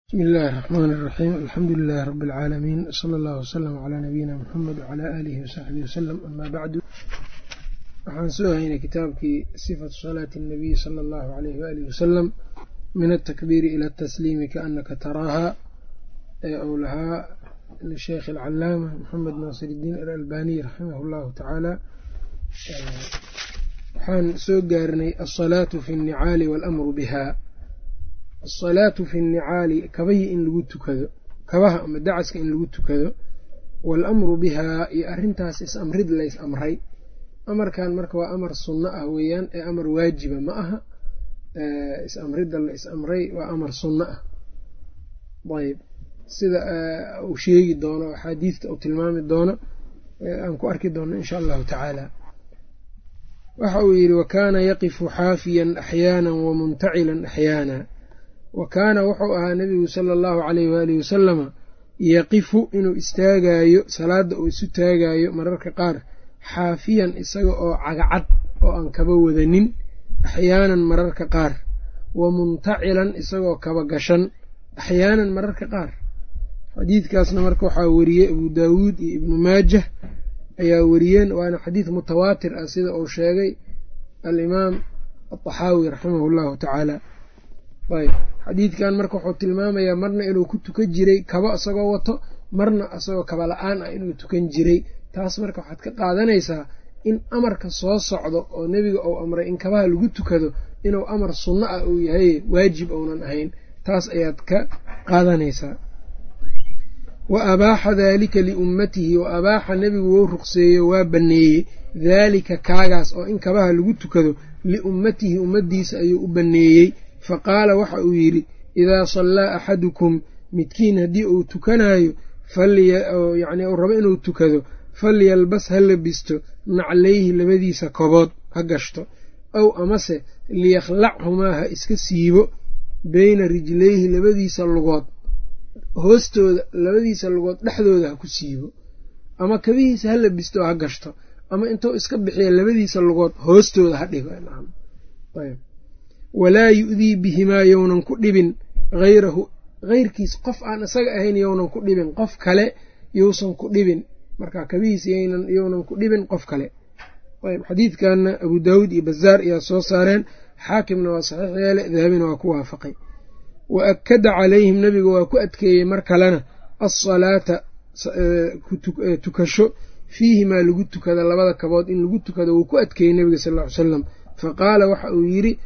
bismi illaahi raxmaani iraxiim alxamdu lilaahi rabbi alcaalamiin sala allahu wasalam calaa nabiyina muxamed wacalaa aalihi wasaxbihi wasalam amaa bacdu waxaan soo haynay kitaabkii sifatu salaati annabiy sala allahu alayhi waalihi wasalam min altakbiiri ila atasliimi kaanaka taraaha ee uu lahaa lisheekh alcalaama moxamed naasir iddiin alalbaniy raximah llahu tacaala waxaan soo gaarnay alsalaatu fi nnicaali waalamru biha alsalaatu fi nnicaali kabahii in lagu tukado kabaha ama dacaska in lagu tukado waalamru bihaa iyo arrintaas is-amrid lays amray amarkan marka waa amar sunno ah weeyaan ee amar waajiba ma aha is-amridda la is-amray waa amar sunno ah ayb sida uu sheegi doono axaadiista uu tilmaami doono aan ku arki doono insha allahu tacaala waxa uu yidhi wakaana yaqifu xaafiyan axyaana wamuntacilan axyaana wa kaana wuxuu ahaa nebigu sala allahu caleyh waalihi wasalama yaqifu inuu istaagaayo salaadda uu isu taagaayo mararka qaar xaafiyan isaga oo cagacad oo aan kaba wadanin axyaanan mararka qaar wa muntacilan isagoo kaba gashan axyaanan mararka qaar xadiidkaasna marka waxaa weriyey abuu daawuud iyo ibnu maajah ayaa weriyeen waana xadiid mutawaatir ah sida uu sheegay alimaam ataxaawi raximahu llahu tacaala ayb xadiidkan marka wuxuu tilmaamayaa marna inuu ku tukan jiray kabo isagoo wato marna isagoo kaba la-aan ah inuu tukan jiray taas marka waxaad ka qaadanaysaa in amarka soo socdo oo nebiga uu amray in kabaha lagu tukado inuu amar sunno ah uu yahay waajib ounan ahayn taas ayaad ka qaadanaysaa wa abaaxa daalika liummatihi wa abaaxa nebigu wou ruqseeyo waa banneeyey daalika kaagaas oo in kabaha lagu tukado liummatihi ummaddiisa ayuu u banneeyey fa qaala waxa uu yidhi idaa sallaa axadukum midkiin haddii uu tukanaayo yacni uu rabo inuu tukado falyalbas ha labisto naclayhi labadiisa kobood ha gashto aw amase liyakhlachumaa ha iska siibo beyna rijlayhi labadiisa lugood hoostooda labadiisa lugood dhexdooda ha ku siibo ama kabihiisa ha labisto ha gashto ama intuu iska bixiya labadiisa lugood hoostooda ha dhigo walaa yu'dii bihimaa yownan ku dhibin hayrahu heyrkiis qof aan isaga ahayn yownan ku dhibin qof kale yousan ku dhibin marka kabihiis yownan ku dhibin qof kale ayb xadiidkanna abuu daawuud iyo bazaar ayaa soo saareen xaakimna waa saxiix yeele dahabina waa ku waafaqay wa akkada calayhim nebiga waa ku adkeeyey mar kalena alsalaata tukasho fiihimaa lagu tukada labada kabood in lagu tukado wuu ku adkeeyey nebiga sal ll ly salam fa qaala waxa uu yidhi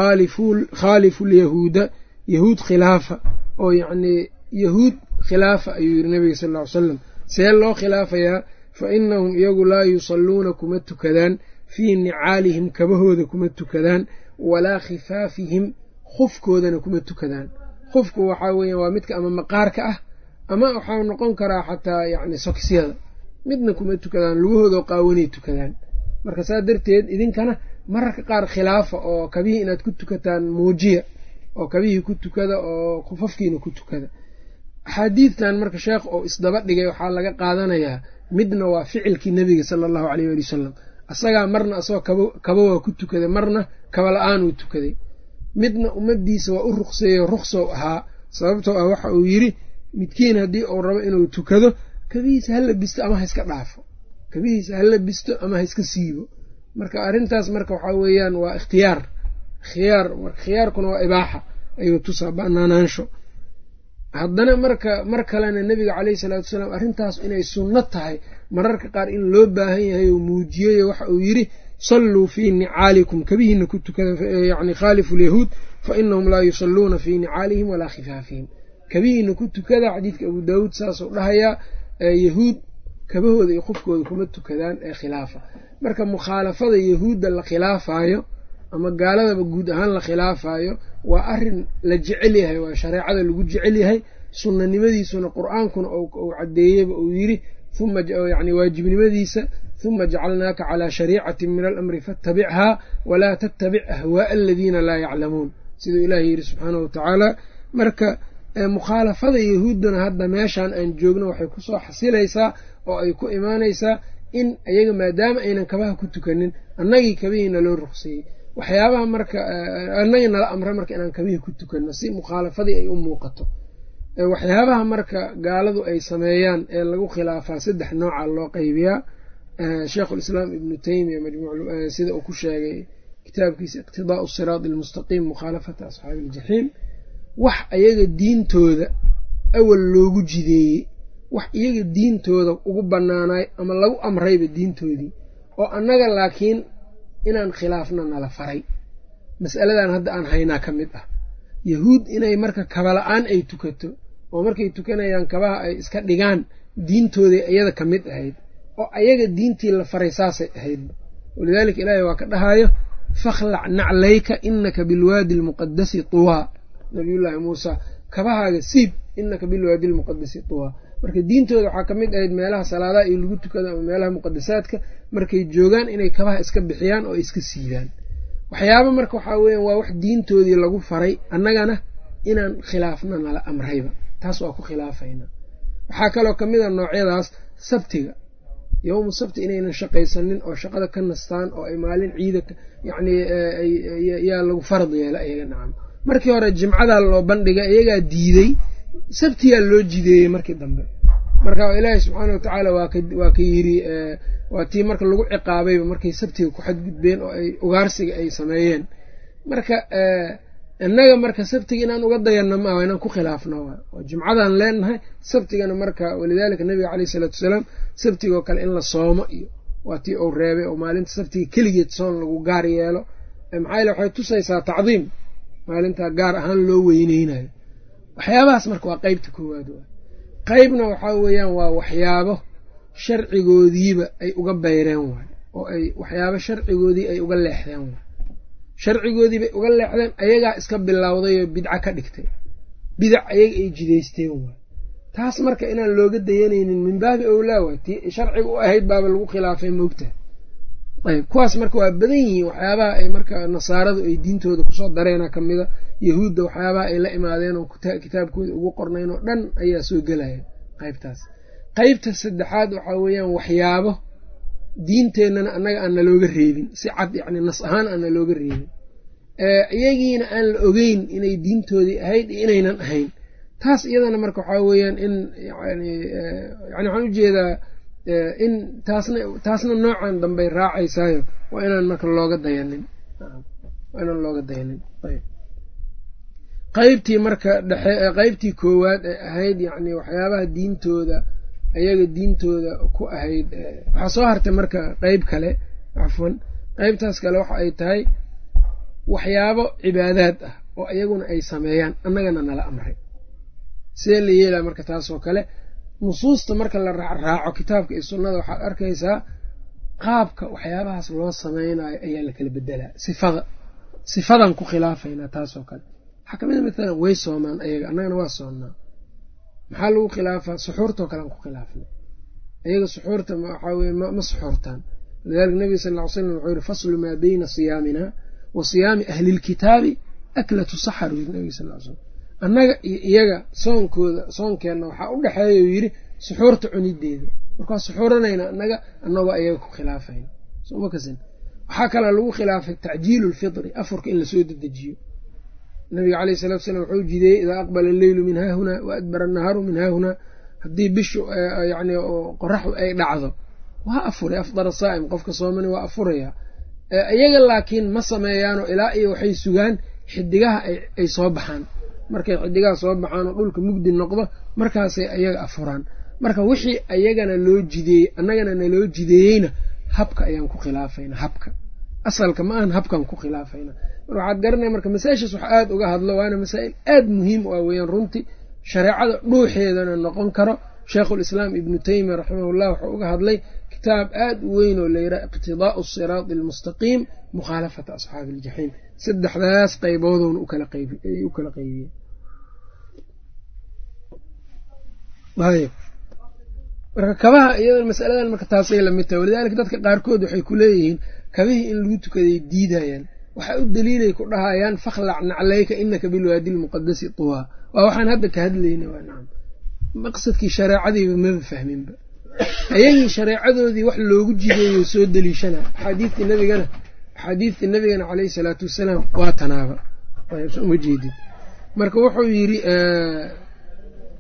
khaalifu lyahuuda yahuud khilaafa oo yacnii yahuud khilaafa ayuu yidhi nebiga sal ll ly salam see loo khilaafayaa fa inahum iyagu laa yusalluuna kuma tukadaan fii nicaalihim kabahooda kuma tukadaan walaa khifaafihim khufkoodana kuma tukadaan khufku waxaa weeya waa midka ama maqaarka ah ama waxaa noqon karaa xataa yacni sokisyada midna kuma tukadaan lugahooda qaawanay tukadaan marka saa darteed idinkana mararka qaar khilaafa oo kabihii inaad ku tukataan muujiya oo kabihii ku tukada oo khufafkiina ku tukada axaadiidtan marka sheekh oo isdaba dhigay waxaa laga qaadanayaa midna waa ficilkii nebiga sala allahu aleyh waali wasalam asagaa marna asagoo kaba waa ku tukaday marna kaba la-aan uu tukaday midna ummaddiisa waa u ruqseeyo ruqsow ahaa sababtoo ah waxa uu yidhi midkiin haddii uu rabo inuu tukado kabihiisa ha labisto ama ha iska dhaafo kabihiisa ha labisto ama ha iska siibo marka arrintaas marka waxaa weeyaan waa ikhtiyaar khiyaar khiyaarkuna waa ibaaxa ayuu tusaa banaanaansho haddana marka mar kalena nebiga caleyhi salaatu wasalaam arrintaas inay sunno tahay mararka qaar in loo baahan yahay oo muujiyeyo waxa uu yidhi salluu fii nicaalikum kabihiina ku tukada yani khaalifu lyahuud fa inahum laa yusalluuna fii nicaalihim walaa khifaafihim kabihiina ku tukada xadiidka abuu daawuud saasuu dhahayaa yahuud kabahooda iyo qofkooda kuma tukadaan ee khilaafa marka mukhaalafada yahuudda la khilaafaayo ama gaaladaba guud ahaan la khilaafaayo waa arin la jecel yahay waa shareecada lagu jecel yahay sunnanimadiisuna qur-aankuna uu caddeeyeyba uu yidhi uma yani waajibnimadiisa huma jacalnaaka calaa shariicatin min alamri faattabichaa walaa tattabic ahwaaa aladiina laa yaclamuun siduu ilaah yidhi subxaanahu watacaala marka mukhaalafada yahuudduna hadda meeshaan aan joogno waxay kusoo xasilaysaa oo ay ku imaanaysaa in iyaga maadaama aynan kabaha ku tukanin annagii kabihiina loo ruqseeyey waxyaabaha marka annagii nala amra marka inaan kabihii ku tukanno si mukhaalafadii ay u muuqato waxyaabaha marka gaaladu ay sameeyaan ee lagu khilaafaa saddex nooca loo qeybiyaa sheikhulislaam ibnu teymiya sida uu ku sheegay kitaabkiisa iqtidaau siraadi almustaqiim mukhaalafata asxaabi iljaxiim wax iyaga diintooda awal loogu jideeyey wax iyaga diintooda ugu bannaanaay ama lagu amrayba diintoodii oo annaga laakiin inaan khilaafna nala faray mas'aladan hadda aan haynaa ka mid ah yahuud inay marka kabala-aan ay tukato oo markay tukanayaan kabaha ay iska dhigaan diintooday iyada ka mid ahayd oo ayaga diintii la faray saasay ahaydba walidaalika ilaahay waa ka dhahayo fakhlac naclayka inaka bilwaadi almuqadasi tuwaa nabiyullaahi muusa kabahaaga siib inaka bilwaadi almuqadasi tuwaa marka diintooda waxaa ka mid ahayd meelaha salaadaha iyo lagu tukado ama meelaha muqadasaadka markay joogaan inay kabaha iska bixiyaan oo iska siidaan waxyaaba marka waxaa weeyaan waa wax diintoodii lagu faray annagana inaan khilaafna nala amrayba taas waa ku khilaafayna waxaa kaloo ka mid a noocyadaas sabtiga yowmu sabti inaynan shaqaysanin oo shaqada ka nastaan oo ay maalin ciida yacnii yaa lagu farad yeela iyaga nacam markii hore jimcadaa loo bandhiga iyagaa diidey sabtiyaa loo jideeyey markii dambe marka ilaahi subxaana wa tacaala waa ka yidhi waa tii marka lagu ciqaabayba markay sabtiga ku xadgudbeen oo ay ugaarsiga ay sameeyeen marka innaga marka sabtiga inaan uga dayanno maaha inaan ku khilaafno oo jimcadaan leenahay sabtigana marka walidaalika nabiga caleyh isalaatu wasalaam sabtigoo kale in la soomo iyo waa tii uu reebay oo maalinta sabtiga keligeed soon lagu gaar yeelo maxaa yale waxay tusaysaa tacdiim maalintaa gaar ahaan loo weyneynayo waxyaabahaas marka waa qeybta koowaad waay qeybna waxaa weeyaan waa waxyaabo sharcigoodiiba ay uga bayreen waay oo ay waxyaabo sharcigoodii ay uga leexdeen waay sharcigoodii bay uga leexdeen ayagaa iska bilowday oo bidca ka dhigtay bidac ayaga ay jidaysteen waay taas marka inaan looga dayanaynin min baabi owlaa waay tii sharciga u ahayd baaba lagu khilaafay moogtaha ayb kuwaas marka waa badan yihiin waxyaabaha ay marka nasaaradu ay diintooda kusoo dareena ka mida yahuudda waxyaabaha ay la imaadeen oo kitaabkooda ugu qornayn oo dhan ayaa soo gelaya qaybtaas qaybta saddexaad waxaa weeyaan waxyaabo diinteennana annaga aan nalooga reebin si cad yacni nas ahaan aan nalooga reebin iyagiina aan la ogeyn inay diintoodii ahayd iyo inaynan ahayn taas iyadana marka waxaa weeyaan in yani yani waxaan ujeedaa in taasna taasna noocan dambey raacaysaayo waa inaan marka looga dayanin waa inaan looga dayanin ayb qaybtii marka dhexe qaybtii koowaad ee ahayd yacni waxyaabaha diintooda ayaga diintooda ku ahayd waxaa soo hartay marka qeyb kale cafwan qeybtaas kale waxa ay tahay waxyaabo cibaadaad ah oo iyaguna ay sameeyaan annagana nala amray sidee la yeelaa marka taasoo kale nusuusta marka la raacraaco kitaabka iyo sunnada waxaad arkaysaa qaabka waxyaabahaas loo sameynayo ayaa la kala bedelaa sifada sifadan ku khilaafaynaa taasoo kale waxaa kamid a mathalan way soomaan ayaga annagana waa soonnaa maxaa lagu khilaafaa suxuurtoo kalean ku khilaafnay ayaga suxuurta waxaa weye ma suxuurtaan lidalika nabiga sal ll ly slam wuxuu yihi faslu maa beyna siyaamina wa siyaami ahlilkitaabi aklatu saxar u yiri nabiga sal ly slam annaga iyo iyaga soonkooda soonkeenna waxaa u dhexeeya uu yidhi suxuurta cunideeda markaa suxuuranayna annaga annagoo ayaga ku khilaafayna soma kasin waxaa kaloo lagu khilaafay tacjiilu lfitri afurka in lasoo dedejiyo nabiga caleyh salatu slam wuxuu jideeyey idaa aqbala alleylu min haahunaa wa adbara annahaaru min haahunaa haddii bishu yani qoraxdu ay dhacdo waa afuray afdara saa'im qofka soomani waa afuraya iyaga laakiin ma sameeyaanoo ilaa iyo waxay sugaan xidigaha ay soo baxaan markay xidigaha soo baxaan oo dhulka mugdi noqdo markaasay ayaga afuraan marka wixii ayagana loo jideeyey annagana naloo jideeyeyna habka ayaan ku khilaafayna habka asalka ma ahan habkaan ku khilaafayna mar waxaad garanaya marka masaa-ishaas wax aada uga hadlo waana masaa'il aada muhiim u ah weeyaan runtii shareecada dhuuxeedana noqon karo sheikhulislaam ibnu teymiya raximahullah wuxuu uga hadlay kitaab aada u weyn oo layidhaha iqtidaa'u siraati almustaqiim mukhaalafata asxaabi aljaxiim saddexdaas qayboodowna u kala qeybiyey ayb marka kabaha iyada masaladan marka taasay lamid tahay walidaalika dadka qaarkood waxay ku leeyihiin kabihii in lagu tukaday diidayaan waxaa u daliilay ku dhahayaan fakhlac naclayka inaka bilwaadi lmuqadasi tuwaa waa waxaan hadda ka hadlayna waa nacam maqsadkii shareecadiiba maba fahminba ayagii shareecadoodii wax loogu jideeyo soo deliishana axaadiidtii nabigana axaadiidtii nabigana caleyhi salaatu wasalaam waa tanaaba uma jeedid marka wuxuu yidhi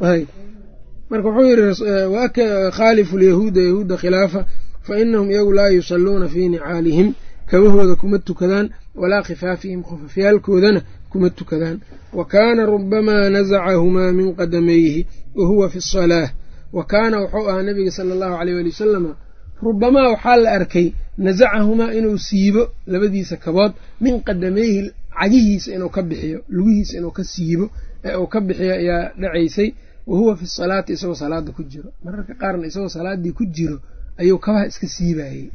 marka wuxuu yidhi khaalifu lyahuuda yahuudda khilaafa fa inahum iyagu laa yusalluuna fii nicaalihim kabahooda kuma tukadaan walaa khifaafihim khufafyaalkoodana kuma tukadaan wa kaana rubamaa nazacahumaa min qadamayhi wa huwa fi salaah wa kaana wuxuu ahaa nabiga sala allahu aleyh ali wasalama rubamaa waxaa la arkay nasacahumaa inuu siibo labadiisa kabood min qadamayhi cagihiisa inuu ka bixiyo lugihiisa inuu ka siibo ee uu ka bixiyo ayaa dhacaysay wa huwa fi salaati isagoo salaada ku jiro mararka qaarna isagoo salaaddii ku jiro ayuu kabaha iska siibayey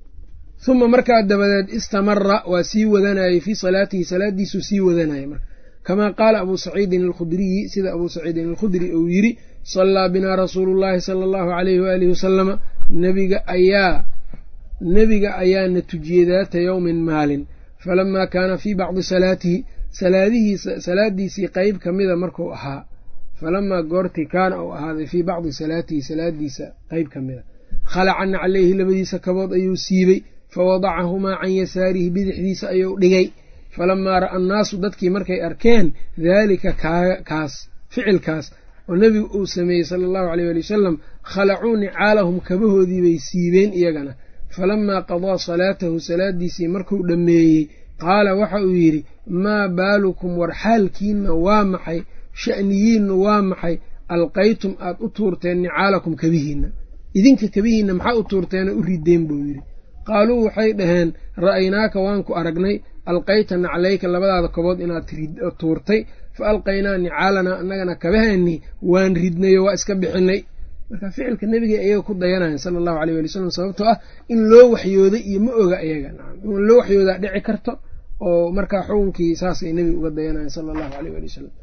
uma markaa dabadeed istamara waa sii wadanayey fii salaatihi salaadiisuu sii wadanayay marka kamaa qaala abuu saciidin alkhudriyi sida abuu saciidin alkhudri uu yidhi sallaa binaa rasuulu llaahi sala allahu aleyhi waalihi wasalama nebiga ayaa nebiga ayaana tujiyey daata yowmin maalin falamaa kaana fii bacdi salaatihi salaadihiisa salaadiisii qeyb ka mida markuu ahaa falamaa goortii kaana uu ahaaday fii bacdi salaatihi salaadiisa qeyb ka mida khalacanna caleyhi labadiisa kabood ayuu siibey fawadacahumaa can yasaarihi bidixdiisa ayuu dhigay falamaa ra'a annaasu dadkii markay arkeen daalika kaas ficilkaas oo nebigu uu sameeyey sala allahu aleyh ali wasalam khalacuu nicaalahum kabahoodii bay siibeen iyagana falamaa qadaa salaatahu salaadiisii markuu dhammeeyey qaala waxa uu yidhi maa baalukum war xaalkiinna waa maxay sha'niyiinnu waa maxay alqaytum aad u tuurteen nicaalakum kabihiinna idinka kabihiinna maxaa u tuurteenoo u rideen buu yidhi qaaluu waxay dhaheen ra'aynaaka waan ku aragnay alqayta naclayka labadaada kobood inaad tuurtay fa alqaynaa nicaalanaa annagana kabaheennii waan ridnayo waa iska bixinay marka ficilka nebiga iyaga ku dayanayan sala allahu aleyh ali wasalam sababtoo ah in loo waxyooday iyo ma oga iyaga in loo waxyoodaa dhici karto oo markaa xukunkii saasay nebiga uga dayanayan sala allahu aleyh ali wasalam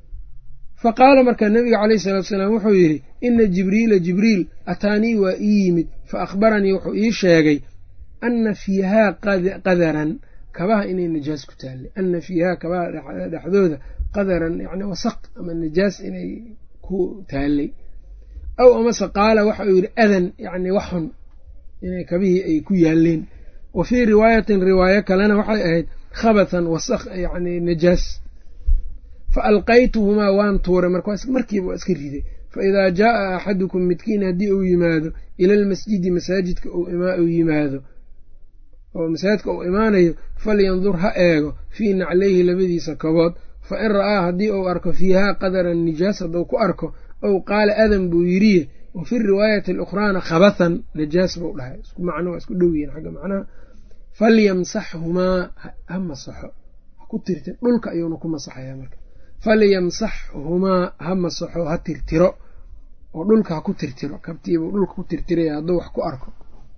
fa qaala markaa nebiga caleyhi salaatu salaam wuxuu yidhi ina jibriila jibriil ataanii waa ii yimid fa akhbaranii wuxuu ii sheegay ana fiihaa qadaran kabaha inay najaas ku taallay ana fiihaa kabaha dhexdooda qadaran yani wasaq ama najaas inay ku taallay aw amase qaala waxa uu yidhi adan yani wax xun inay kabihii ay ku yaaleen wa fii riwaayatin riwaayo kalena waxay ahayd khabatan wasaq yani najaas fa alqaytuhumaa waan tuuray markiiba waa iska riday fa idaa jaaa axadukum midkiin haddii uu yimaado ila almasjidi masaajidka uu yimaado oo masaajidka uu imaanayo falyandur ha eego fii naclayhi labadiisa kabood fa in ra'aa haddii uu arko fiihaa qadaran nijaas hadduu ku arko ow qaala adan buu yidhiye wa fi riwaayati alukhraana khabathan najaas buu dhahay isku macno waa isku dhow yihin xagga macnaha falyamsaxhumaa ha masaxo ha ku tirtir dhulka ayuuna ku masaxaya marka falyamsaxhumaa ha masaxo ha tirtiro oo dhulka ha ku tirtiro kabtiibuu dhulka ku tirtiraya hadduu wax ku arko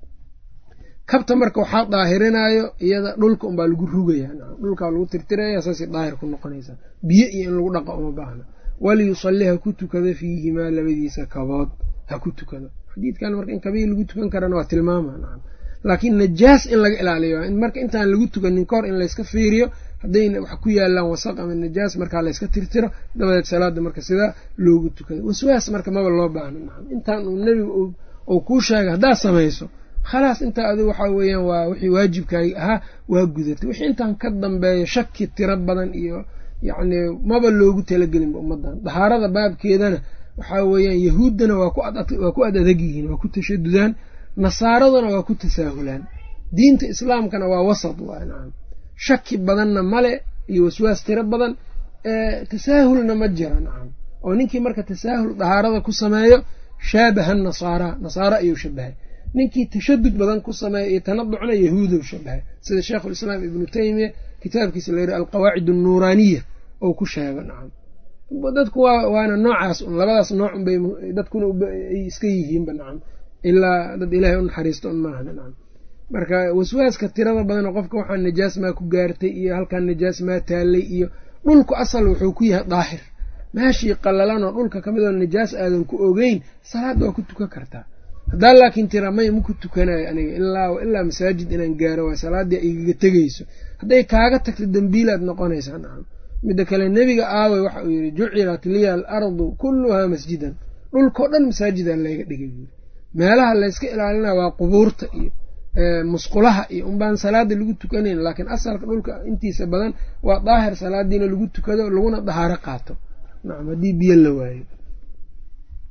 kabta marka waxaa daahirinaayo iyada dhulka unbaa lagu rugaya dhulkaa lagu tirtiraya saasay daahir ku noqonaysaa biyo iyo in lagu dhaqo uma baahna waliyusalli ha ku tukado fiihimaa labadiisa kabood ha ku tukado xadiidkan marka in kabihii lagu tukan karana waa tilmaama laakiin najaas in laga ilaaliyo marka intaan lagu tukanin kahor in layska fiiriyo haddayna wax ku yaalaan wasaq ama najaas markaa layska tirtiro dabadeed salaada marka sidaa loogu tukado waswaas marka maba loo baahno intaan uu nebigu uu kuu sheegay haddaad samayso khalaas intaa adigu waxaa weeyaan waa wixii waajibkaagi ahaa waa gudatay wixii intaan ka dambeeyo shaki tiro badan iyo yacni maba loogu talagelinba ummaddan dahaarada baabkeedana waxaa weeyaan yahuuddana waa ku ad adag yihiin waa ku tashadudaan nasaaraduna waa ku tasaahulaan diinta islaamkana waa wasad waa nacam shaki badanna male iyo waswaas tiro badan tasaahulna ma jira nacam oo ninkii marka tasaahul dahaarada ku sameeyo shaabaha nasaara nasaaro ayuu shabahay ninkii tashadud badan ku sameeya iyo tanaducna yahuudow shabahay sida sheikhulislaam ibnu teymiya kitaabkiisa la yidhi alqawaacid annuuraaniya oo ku sheego nacam dadku waana noocaas un labadaas nooc unbay dadkuna ay iska yihiinba nacam ilaa dad ilaahay u naxariisto un maahan nacam marka waswaaska tirada badanoo qofka waxaa najaas maa ku gaartay iyo halkaan najaas maa taallay iyo dhulku asal wuxuu ku yahay daahir meeshii qallalanoo dhulka ka midoo najaas aadan ku ogeyn salaadda waa ku tukan kartaa haddaa laakiin tira may maku tukanayo aniga ilaa masaajid inaan gaaro waa salaaddii igaga tegeyso hadday kaaga tagto dembiilaad noqonaysaa nacam midda kale nebiga aawey waxa uu yidhi jucilat liya alardu kulluhaa masjidan dhulkao dhan masaajidaan layga dhigay buuri meelaha layska ilaalinaya waa qubuurta iyo musqulaha iyo unbaan salaada lagu tukanayn laakiin asalka dhulka intiisa badan waa daahir salaadiina lagu tukado laguna dahaaro qaato nacam haddii biyo la waayo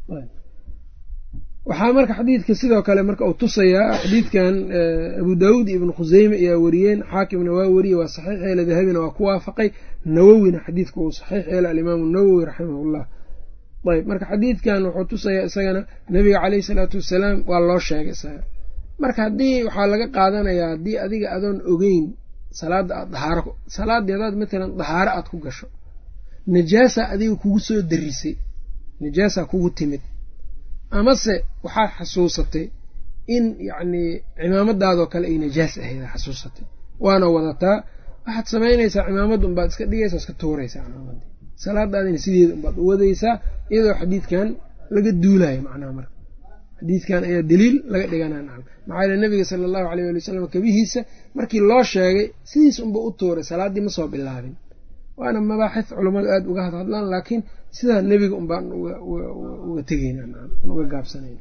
waxaa marka xadiidka sidoo kale marka uu tusayaa xadiidkan abu daawuud iyo ibnu khuseyme ayaa wariyeen xaakimna waa wariyey waa saxiix yeela dahabina waa ku waafaqay nawowina xadiidka uu saxiix yeela alimaamu nawowi raximahullah ayb marka xadiidkan wuxuu tusayaa isagana nabiga caleyhi salaatu wasalaam waa loo sheegay isaga marka haddii waxaa laga qaadanayaa haddii adiga adoon ogeyn salaadda aad dahaaro salaaddii hadaad matalan dahaaro aad ku gasho najaasa adiga kugu soo darisay najaasa kugu timid amase waxaad xasuusatay in yacnii cimaamadaadoo kale ay najaas ahayd a xasuusatay waana wadataa waxaad samaynaysaa cimaamadda unbaad iska dhigaysaa iska tuuraysaa cimaamaddii salaadaadina sideeda unbaad u wadaysaa iyadoo xadiidkan laga duulayo macnaha marka xadiidkan ayaa daliil laga dhiganaa nacam maxaa yeele nabiga sala allahu aleyh ali wasalam kabihiisa markii loo sheegay sidiis unba u tuuray salaaddii ma soo bilaabin waana mabaaxith culammadu aada uga hadhadlaan laakiin sidaa nebiga un baan uga tegeyna uga gaabsanayna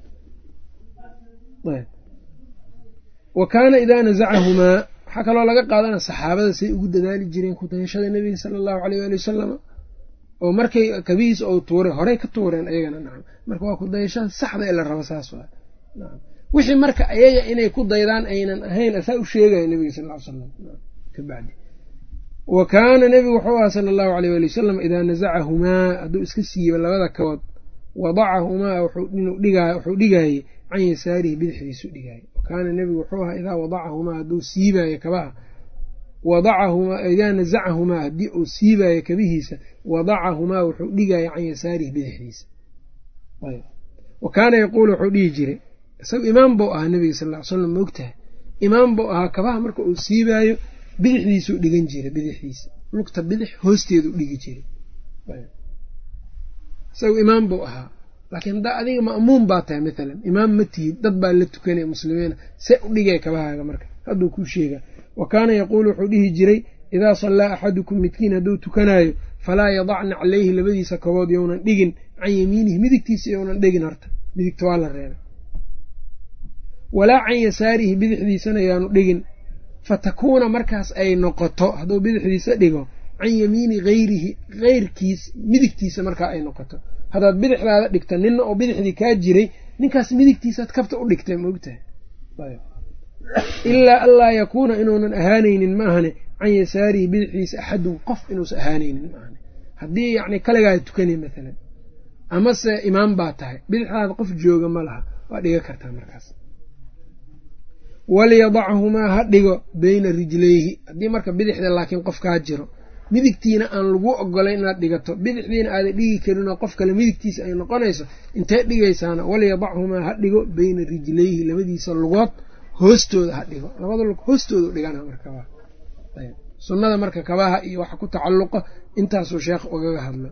wa kaana idaa nazacahumaa waxaa kaloo laga qaadana saxaabada say ugu dadaali jireen kudayashada nebiga sala allahu aleyh waali wasalama oo markay kabihiis ou tuuray horey ka tuureen ayagana nacam marka waa kudayashada saxda ee la rabo saas waa nacam wixii marka ayaga inay ku daydaan aynan ahayn asaa u sheegaya nebiga sal ll ly salam kabacdi wa kaana nebigu wuxuu ahaa sala allahu aleyh waali wasalam idaa nasacahumaa hadduu iska siiba labada kabood wadacahumaa wuxuu dhigaayey can yasaarihi bidixdiisu dhigaayey wa kaana nebigu wuxuu ahaa idaa wadacahumaa hadduu siibaayo kabaha idaa nasacahumaa haddii uu siibaayo kabihiisa wadacahumaa wuxuu dhigaaya can yasaarihi bidixdiisa wa kaana yaquulu wuxuu dhihi jiray isagu imaam buu ahaa nebiga sal ll ly slam maogtahay imaam buu ahaa kabaha marka uu siibaayo bidixdiisuu dhigan jiray bidixdiisa lugta bidix hoosteedu dhigi jiray isagu imaam buu ahaa laakiin haddaa adiga ma'muum baa tahay maalan imaam ma tihid dad baa la tukanaya muslimiina see u dhigay kabahaaga marka hadduu kuu sheegaa wa kaana yaquulu wuxuu dhihi jiray idaa sallaa axadukum midkiin hadduu tukanaayo falaa yadacna caleyhi labadiisa kabood younan dhigin can yamiinihi midigtiisa younan dhigin horta midigta waa la reebay walaa can yasaarihi bidixdiisana yaanu dhigin fatakuuna markaas ay noqoto hadduu bidixdiisa dhigo can yamiini hayrihi heyrkiis midigtiisa markaa ay noqoto haddaad bidixdaada dhigta ninna oo bidixdii kaa jiray ninkaas midigtiisaad kabta u dhigtay maogtahay ilaa anlaa yakuuna inuunan ahaanaynin ma ahane can yasaarihi bidixdiisa axadun qof inuusan ahaanaynin ma ahane haddii yacni kaligaa tukanay maalan amase imaam baa tahay bidixdaada qof jooga ma laha waa dhiga kartaa markaas walyadachumaa ha dhigo beyna rijlayhi haddii marka bidixda laakiin qof kaa jiro midigtiina aan lagu ogolayn inaad dhigato bidixdiina aadan dhigi karinoo qof kale midigtiisa ay noqonayso intee dhigaysaana walyadachumaa ha dhigo beyna rijlayhi labadiisa lugood hoostooda ha dhigo labada lug hoostooda dhigana marka sunnada marka kabaha iyo waxa ku tacalluqa intaasuu sheekh ugaga hadlay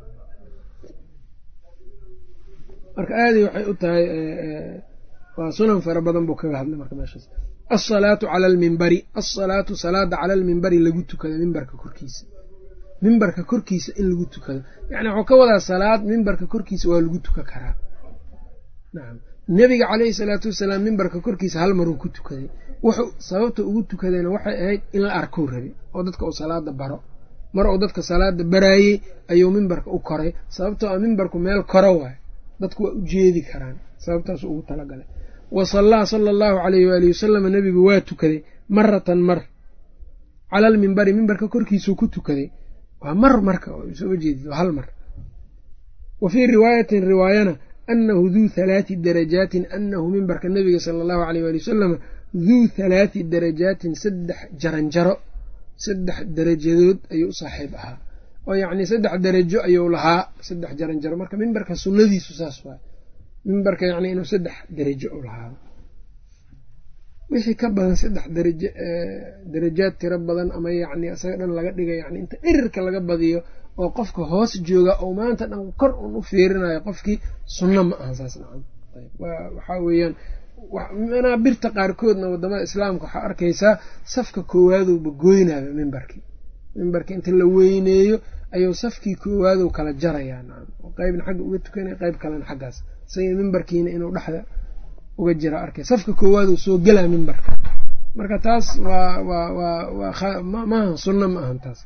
marka aaday waxay u tahay waa sunan fara badan buu kaga hadlay marka meeshaas alsalaatu cala almimbari alsalaatu salaada cala almimbari lagu tukado mimbarka korkiisa mimbarka korkiisa in lagu tukado yacni waxuu ka wadaa salaad mimbarka korkiisa waa lagu tukan karaa nacam nebiga caleyhi salaatu wasalaam mimbarka korkiisa hal maruu ku tukaday wuxuu sababta ugu tukadayna waxay ahayd in la arkou rabay oo dadka uu salaada baro mar uu dadka salaada baraayey ayuu mimbarka u koray sababtoo a mimbarku meel koro waayo dadku waa u jeedi karaan sababtaasu ugu talagalay wa sallaa sala allahu calayhi waalihi wasalama nebigu waa tukaday maratan mar cala almimbari mimbarka korkiisuu ku tukaday waa mar marka sooma jeedid waa hal mar wa fii riwaayatin riwaayana annahu duu halaati darajaatin annahu mimbarka nebiga sala allahu aleyh waali wasalama duu halaati darajaatin saddex jaranjaro saddex darajadood ayuu u saaxiib ahaa oo yacnii saddex darajo ayuu lahaa saddex jaranjaro marka mimbarka sunnadiisu saas waay mimbarka yacni inuu saddex darajo u lahaado wixii ka badan saddex darajo darajaad tiro badan ama yacni isaga dhan laga dhiga yani inta dhirirka laga badiyo oo qofka hoos jooga oo maanta dhan kor un u fiirinayo qofkii sunno ma aha saas nacam waxaa weeyaan manaabirta qaarkoodna wadamada islaamka waxaa arkaysaa safka koowaadowba goynayo mimbarkii mimbarkii inta la weyneeyo ayuu safkii koowaadou kala jarayaa nacam oo qeybna xagga uga tukanaya qeyb kalena xaggaas isaga mimbarkiina inuu dhexda uga jira arkay safka koowaaduu soo gelaa mimbarka marka taas waa waa waa waa maaha sunno ma ahan taas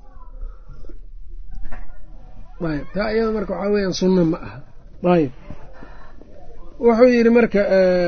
ayb taa iyada marka waxaa weeyaan sunno ma aha ayb wuxuu yidhi marka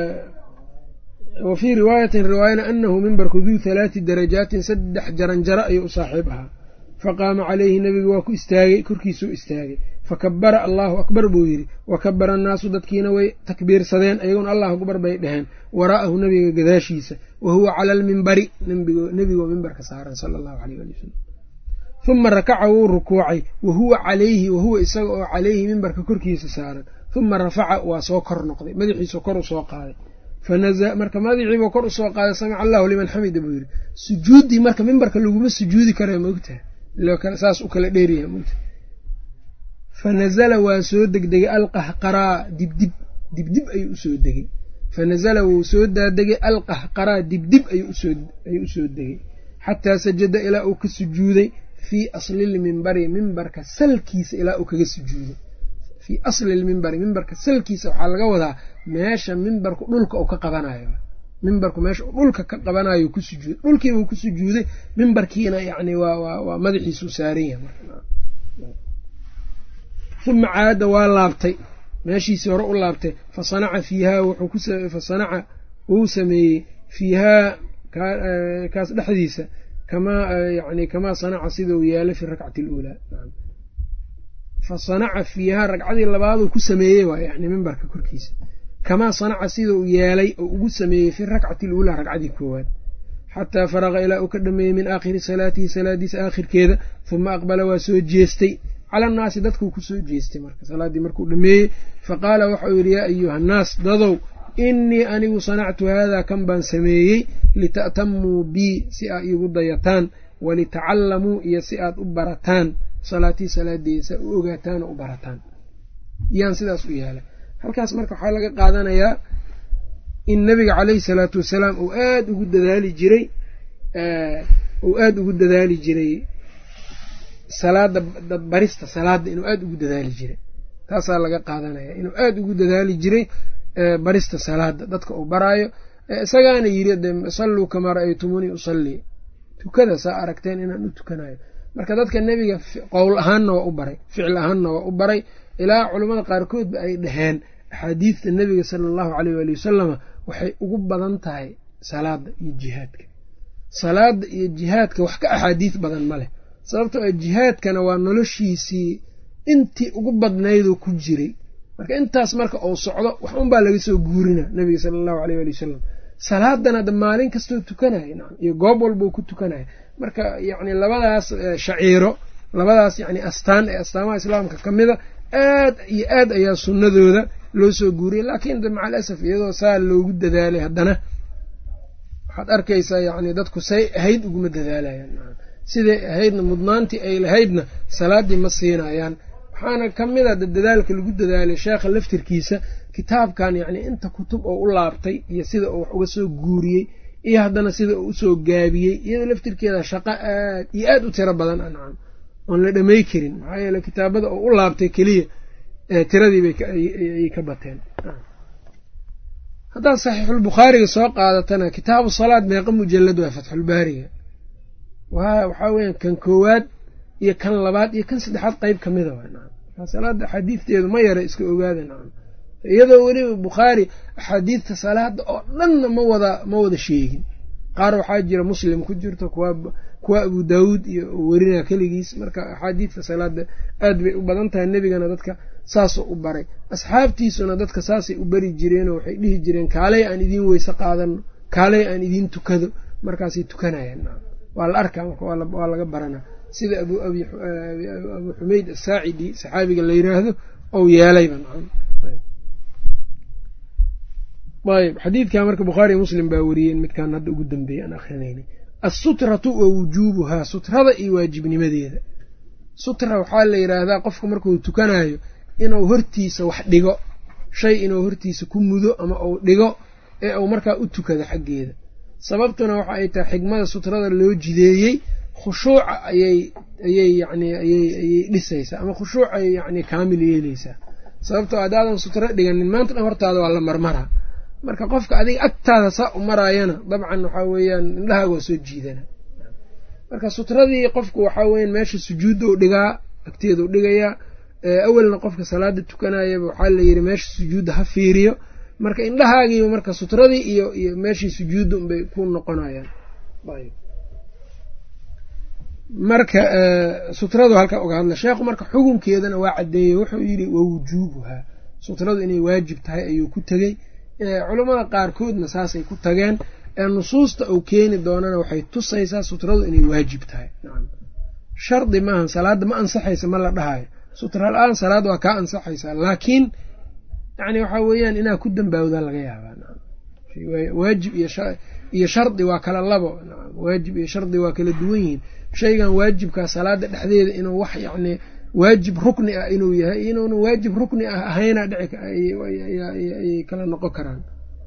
wa fii riwaayatin riwaayana anahu mimbarku duu halaati darajaatin saddex jaranjaro ayuu u saaxiib ahaa faqaama calayhi nebigu waa ku istaagay korkiisuu istaagay fakabara allaahu akbar buu yidhi wa kabara annaasu dadkiina way takbiirsadeen ayaguna allahu akbar bay dheheen waraa'ahu nebiga gadaashiisa wa huwa cala almimbari nebigoo mimbarka saaran sala allahu aleyh ali wasalam uma rakaca wuu rukuucay wa huwa calayhi wahuwa isaga oo calayhi mimbarka korkiisa saaran uma rafaca waa soo kor noqday madaxiisu kor u soo qaaday marka madaxiibuu kor usoo qaaday samica allahu liman xamida buu yidhi sujuuddii marka mimbarka laguma sujuudi kara maogtaha saas u kala dheeryaha mogtaha fanazala waa soo degdegay alqahqaraa dibdib dibdib ayuu usoo degey fanazala wuu soo daadegay alqahqaraa dibdib ayuu usoo degey xataa sajada ilaa uu ka sujuuday fii aslilmimbari mimbarka salkiisa ilaa uu kaga sujuuday fii asli lmimbari mimbarka salkiisa waxaa laga wadaa meesha mimbarku dhulka uu ka qabanayo mimbarku meesha uu dhulka ka qabanayo ku sujuuday dhulkiibuu ku sujuuday mimbarkiina yani waa madaxiisuu saaran yahay uma caada waa laabtay meeshiisii hore u laabtay fa sanaca fiihaa fa sanaca wuu sameeyey fiihaa kaas dhexdiisa kamaa yani kamaa sanaca sida uu yeelay fi rakcati aluulaa fa sanaca fiihaa ragcadii labaaduu ku sameeyey waa yani mimbarka korkiisa kamaa sanaca sida uu yeelay oo ugu sameeyey fi rakcati aluulaa ragcadii koowaad xataa faraqa ilaa uu ka dhameeyey min aakhiri salaatihi salaadiisa aakhirkeeda huma aqbala waa soo jeestay cala annaasi dadkuu ku soo jeestay marka salaaddii markuu dhameeyey faqaala waxau yidhi yaa ayuha annaas dadow innii anigu sanactu haadaa kan baan sameeyey lita'tamuu bii si aad iigu dayataan walitacallamuu iyo si aad u barataan salaatii salaadeeda si aad u ogaataan oo u barataan yaan sidaas u yeelay halkaas marka waxaa laga qaadanayaa in nabiga caleyhi salaatu wasalaam uu aad ugu dadaali jiray uu aada ugu dadaali jiray salaada barista salaadda inuu aada ugu dadaali jiray taasaa laga qaadanaya inuu aada ugu dadaali jiray barista salaada dadka uu baraayo isagaana yiri de salluu kamaa ra'aytumuunii usallii tukada saa aragteen inaan u tukanayo marka dadka nebiga qowl ahaanna waa u baray ficil ahaanna waa u baray ilaa culammada qaarkoodba ay dhaheen axaadiidta nebiga sala allahu caleyh waali wasalama waxay ugu badan tahay salaada iyo jihaadka salaada iyo jihaadka wax ka axaadiid badan ma leh sababtoo a jihaadkana waa noloshiisii intii ugu badnayduu ku jiray marka intaas marka uu socdo wax unbaa laga soo guurina nebiga sala allahu aleyh ali wasalam salaadana da maalin kastoo tukanaya nacam iyo goob walbau ku tukanaya marka yacni labadaas shaciiro labadaas yacni astaan ee astaamaha islaamka ka mida aad iyo aad ayaa sunnadooda loo soo guuriyay laakiin de maca alasaf iyadoo saa loogu dadaalay haddana waxaad arkaysaa yacni dadku say ahayd uguma dadaalayaan siday ahaydna mudnaantii ay lahaydna salaaddii ma siinayaan waxaana ka mid a dadaalka lagu dadaalay sheekha laftirkiisa kitaabkan yacni inta kutub oo u laabtay iyo sida uu wax uga soo guuriyey iyo haddana sida uu usoo gaabiyey iyadoo laftirkeeda shaqo aad iyo aad u tiro badan ancam oon la dhamay karin maxaa yeele kitaabada oo u laabtay keliya tiradiibay ka bateen haddaad saxiixulbukhaariga soo qaadatana kitaabu salaad meeqa mujalad waa fatxulbaariga waxaa weya kan koowaad iyo kan labaad iyo kan saddexaad qeyb ka mida waa salaada axaadiidteedu ma yara iska ogaada nacam iyadoo weliba bukhaari axaadiidta salaada oo dhanna ma wada ma wada sheegin qaar waxaa jira muslim ku jirto kuwa abu daawuud iyo werinaa keligiis marka axaadiidta salaada aad bay u badan tahay nebigana dadka saasoo u baray asxaabtiisuna dadka saasay u bari jireenoo waxay dhihi jireen kaaley aan idiin weyse qaadano kaaley aan idiin tukado markaasay tukanayaan waa la arkaa marka waa laga baranaa sida abu xumeyd asaacidi saxaabiga la yiraahdo ou yeelayba ayb xadiidkan marka bukhaari muslim baa wariyeen midkaan hadda ugu dambeeyey aan akrinaynay assutratu wa wujuubuhaa sutrada iyo waajibnimadeeda sutra waxaa la yidhaahdaa qofka markuu tukanayo inuu hortiisa wax dhigo shay inuu hortiisa ku mudo ama uu dhigo ee uu markaa u tukado xaggeeda sababtuna waxa ay tahay xigmada sutrada loo jideeyey khushuuca ayay ayay yani ayay dhisaysaa ama khushuucay yani kaamil yeeleysaa sababtoo haddaadan sutro dhiganin maanta dhan hortaada waa la marmaraa marka qofka adiga agtaada saa u maraayana dabcan waxaa weeyaan indhahaaga waa soo jiidana marka sutradii qofku waxaa weyan meesha sujuuddou dhigaa agteedau dhigayaa awelna qofka salaada tukanayaba waxaa la yidhi meesha sujuudda ha fiiriyo marka indhahaagiiba marka sutradii iyo iyo meeshii sujuudda unbay ku noqonayaan marka sutradu halkaa uga hadla sheekhu marka xukunkeedana waa caddeeyey wuxuu yidhi wa wujuubuhaa sutradu inay waajib tahay ayuu ku tegey culammada qaarkoodna saasay ku tageen ee nusuusta uu keeni doonana waxay tusaysaa sutradu inay waajib tahay shardi maahan salaadda ma ansaxaysa ma la dhahayo sutra la-aan salaad waa kaa ansaxaysaa laakiin yani waxaa weeyaan inaa ku dambaawdaa laga yaabaa waajib iyo shardi waa kala labo waajib iyo shardi waa kala duwan yihiin shaygan waajibkaa salaada dhexdeeda inuu wax yacni waajib rukni ah inuu yahay inuuna waajib rukni ah ahayna dhiayay kala noqon karaan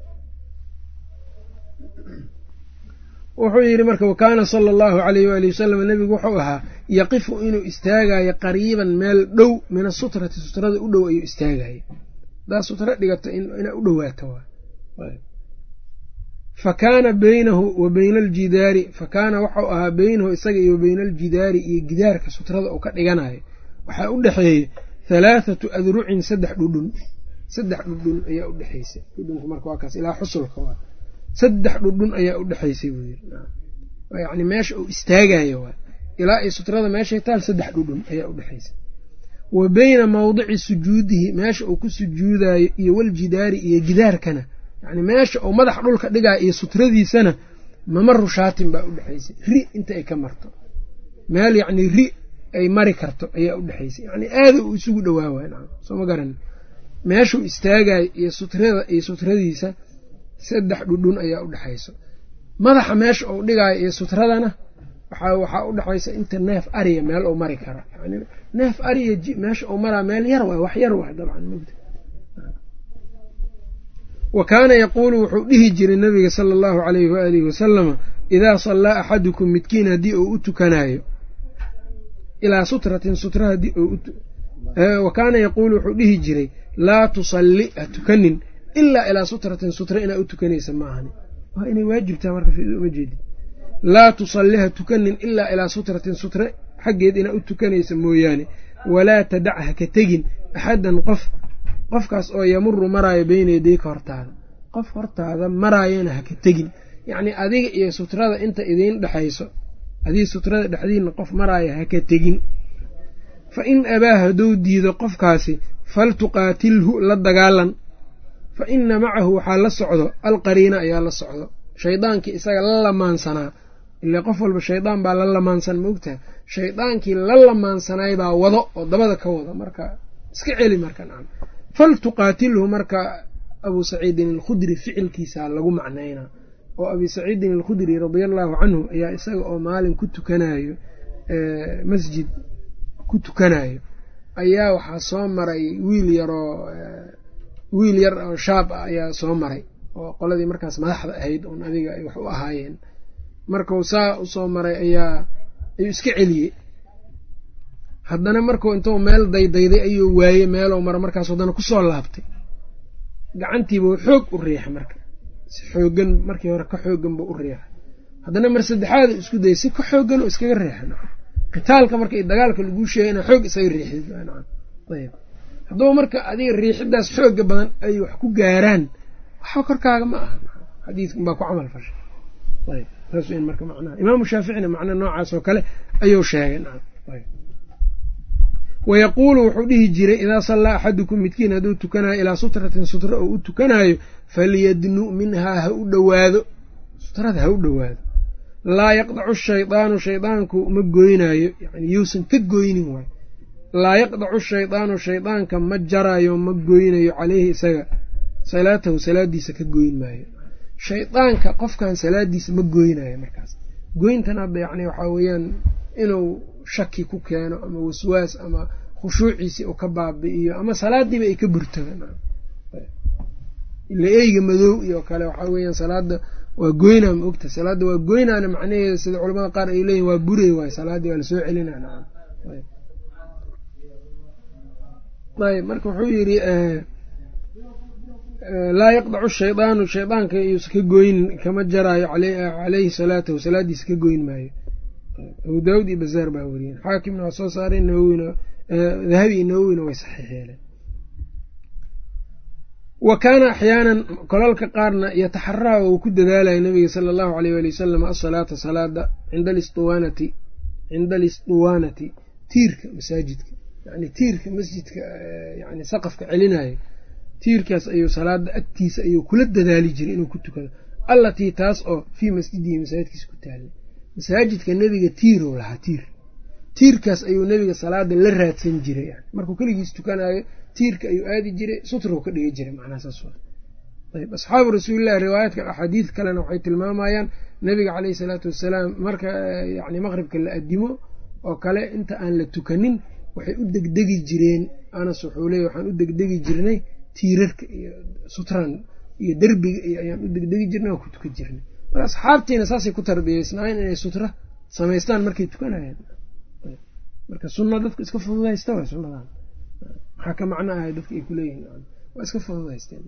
wuxuu yidhi marka wakaana sala allahu alayh waali wasalam nebigu wuxuu ahaa yaqifu inuu istaagayo qariiban meel dhow min asutrati sutrada u dhow ayuu istaagaya hadaa sutro dhigato inaa u dhowaato fa kaana beynahu wa beyna aljidaari fa kaana waxau ahaa beynahu isaga iyo wa beyna aljidaari iyo gidaarka sutrada uu ka dhiganayo waxaa u dhexeeyey halaathatu adrucin saddex dhudhun saddex dhudhun ayaa u dhexeysay dhudhunku marka waa kaas ilaa xusulka waa saddex dhudhun ayaa u dhexaysay buu yiri yacni meesha uu istaagayo waa ilaa ay sutrada meeshay taal saddex dhudhun ayaa u dhexaysay wa beyna mawdici sujuudihi meesha uu ku sujuudayo iyo waljidaari iyo gidaarkana yacni meesha uu madax dhulka dhigayo iyo sutradiisana mamaru shaatin baa u dhexaysay ri inta ay ka marto meel yacni ri ay mari karto ayaa u dhexaysay yacni aada uu isugu dhowaawaay nacam soo ma garan meeshuu istaagayo iyo sutrada iyo sutradiisa saddex dhudhun ayaa u dhexayso madaxa meesha uu dhigaayo iyo sutradana waxaa u dhexaysa inta neef ariya meel uu mari karo yani neef ariya meesha uu maraa meel yar waay wax yar waay dabcan mugda wa kaana yaquulu wuxuu dhihi jiray nabiga sala allahu alayhi waalihi wasalama idaa sallaa axadukum midkiin haddii uu u tukanayo ilaa sutratin sutra haddii wa kaana yaquulu wuxuu dhihi jiray laa tusalli ha tukanin ilaa ilaa sutratin sutra inaa u tukanaysa maahani waa inay waajibtaha marka uma jeedin laa tusalli ha tukanin ilaa ilaa sutratin sutre xaggeed inaa u tukanaysa mooyaane walaa tadac ha ka tegin axaddan qof qofkaas oo yamuru maraayo beyna yadayka hortaada qof hortaada maraayana ha ka tegin yacnii adiga iyo sutrada inta idiin dhexayso adiga sutrada dhexdiinna qof maraaya ha ka tegin fa in abaa hadduu diido qofkaasi faltuqaatilhu la dagaalan fa ina macahu waxaa la socdo alqariina ayaa la socdo shaydaankii isaga la lamaansanaa ile qof walba shaydaan baa la lamaansan ma ogtaha shaydaankii la lamaansanaay baa wado oo dabada ka wado marka iska celi marka nacam faltuqaatilhu marka abuu saciidin alkhudri ficilkiisaa lagu macnaynaa oo abi saciidin alkhudri radia allaahu canhu ayaa isaga oo maalin ku tukanayo masjid ku tukanayo ayaa waxaa soo maray wiil yaroo wiil yar oo shaab ah ayaa soo maray oo qoladii markaas madaxda ahayd oon adiga ay wax u ahaayeen markuu saa usoo maray ayaa ayuu iska celiyey haddana markuu intuu meel daydayday ayuu waayey meelou mara markaas haddana kusoo laabtay gacantiibuu xoog u riixay marka si xoogan markii hore ka xoogan buu u riixay haddana mar saddexaad isku dayay si ka xoogan oo iskaga riixay nacam qitaalka marka iyo dagaalka laguu sheegay inaa xoog isaga riixdid nacam ayb haddaba marka adiga riixidaas xooga badan ay wax ku gaaraan waxba korkaaga ma aha xadiidkan baa ku camal fashay ayb saas weyn marka macnaha imaamu shaaficina macna noocaas oo kale ayuu sheegay nacam ayb wayaquulu wuxuu dhihi jiray idaa sallaa axadukum midkiin hadduu tukanayo ilaa sutratin sutra oo u tukanayo falyadnu minhaa ha u dhowaado sutrada ha u dhowaado laa yaqdacu shaydaanu shaydaanku ma goynaayo yani yuusan ka goynin waay laa yaqdacu shaydaanu shaydaanka ma jaraayo ma goynayo caleyhi isaga salaatahu salaadiisa ka goyn maayo shaydaanka qofkan salaadiisa ma goynayo markaas goyntan hadda yani waxaa weeyaan inuu shaki ku keeno ama waswaas ama khushuuciisii uu ka baabi'iyo ama salaadiiba ay ka burtaba ila eyga madow iyo kale waxaa weeyaan salaada waa goynaa ma ogta salaadda waa goynaana macnaheeda sida culamada qaar ay leeyihin waa burey waay salaaddii waa lasoo celina nacam ayb marka wuxuu yidhi laa yaqdacu shaydaanu shaydaanka yuusa ka goynin kama jaraayo caleyhi salaatahu salaadiisa ka goyn maayo abu daawud iyo bazaar baa weriyeen xaakimna waa soo saareen nawowina dahabi iyo nawowina way saxiix yeeleen wa kaana axyaanan kolalka qaarna yataxaraa uu ku dadaalaya nabiga sala allahu aleyh waali wasalam asalaata salaada cinda alistuwaanati cinda alistuwaanati tiirka masaajidka yani tiirka masjidka yani saqafka celinayo tiirkaas ayuu salaada agtiisa ayuu kula dadaali jiray inuu ku tukado allatii taas oo fii masjidihi masaajidkiisa ku taallay masaajidka nebiga tiirow lahaa tiir tiirkaas ayuu nebiga salaada la raadsan jiray yani markuu keligiis tukanayo tiirka ayuu aadi jiray sutrow ka dhigi jiray macnaha saas ayb asxaabu rasuulillahi riwaayaadka axaadiid kalena waxay tilmaamayaan nebiga caleyhi salaatu wasalaam marka yani maqribka la adimo oo kale inta aan la tukanin waxay u degdegi jireen anas wuxuu leey waxaan u degdegi jirnay tiirarka iyo sutran iyo derbiga iyo ayaan u degdegi jirnay waan ku tukan jirnay marka asxaabtiina saasay ku tarbiyeysnaayeen inay sutra samaystaan markay tukanayaan marka sunna dadku iska fududaysta way sunnadan maxaa ka macno ahay dadka ay kuleeyihin waa iska fududaysteen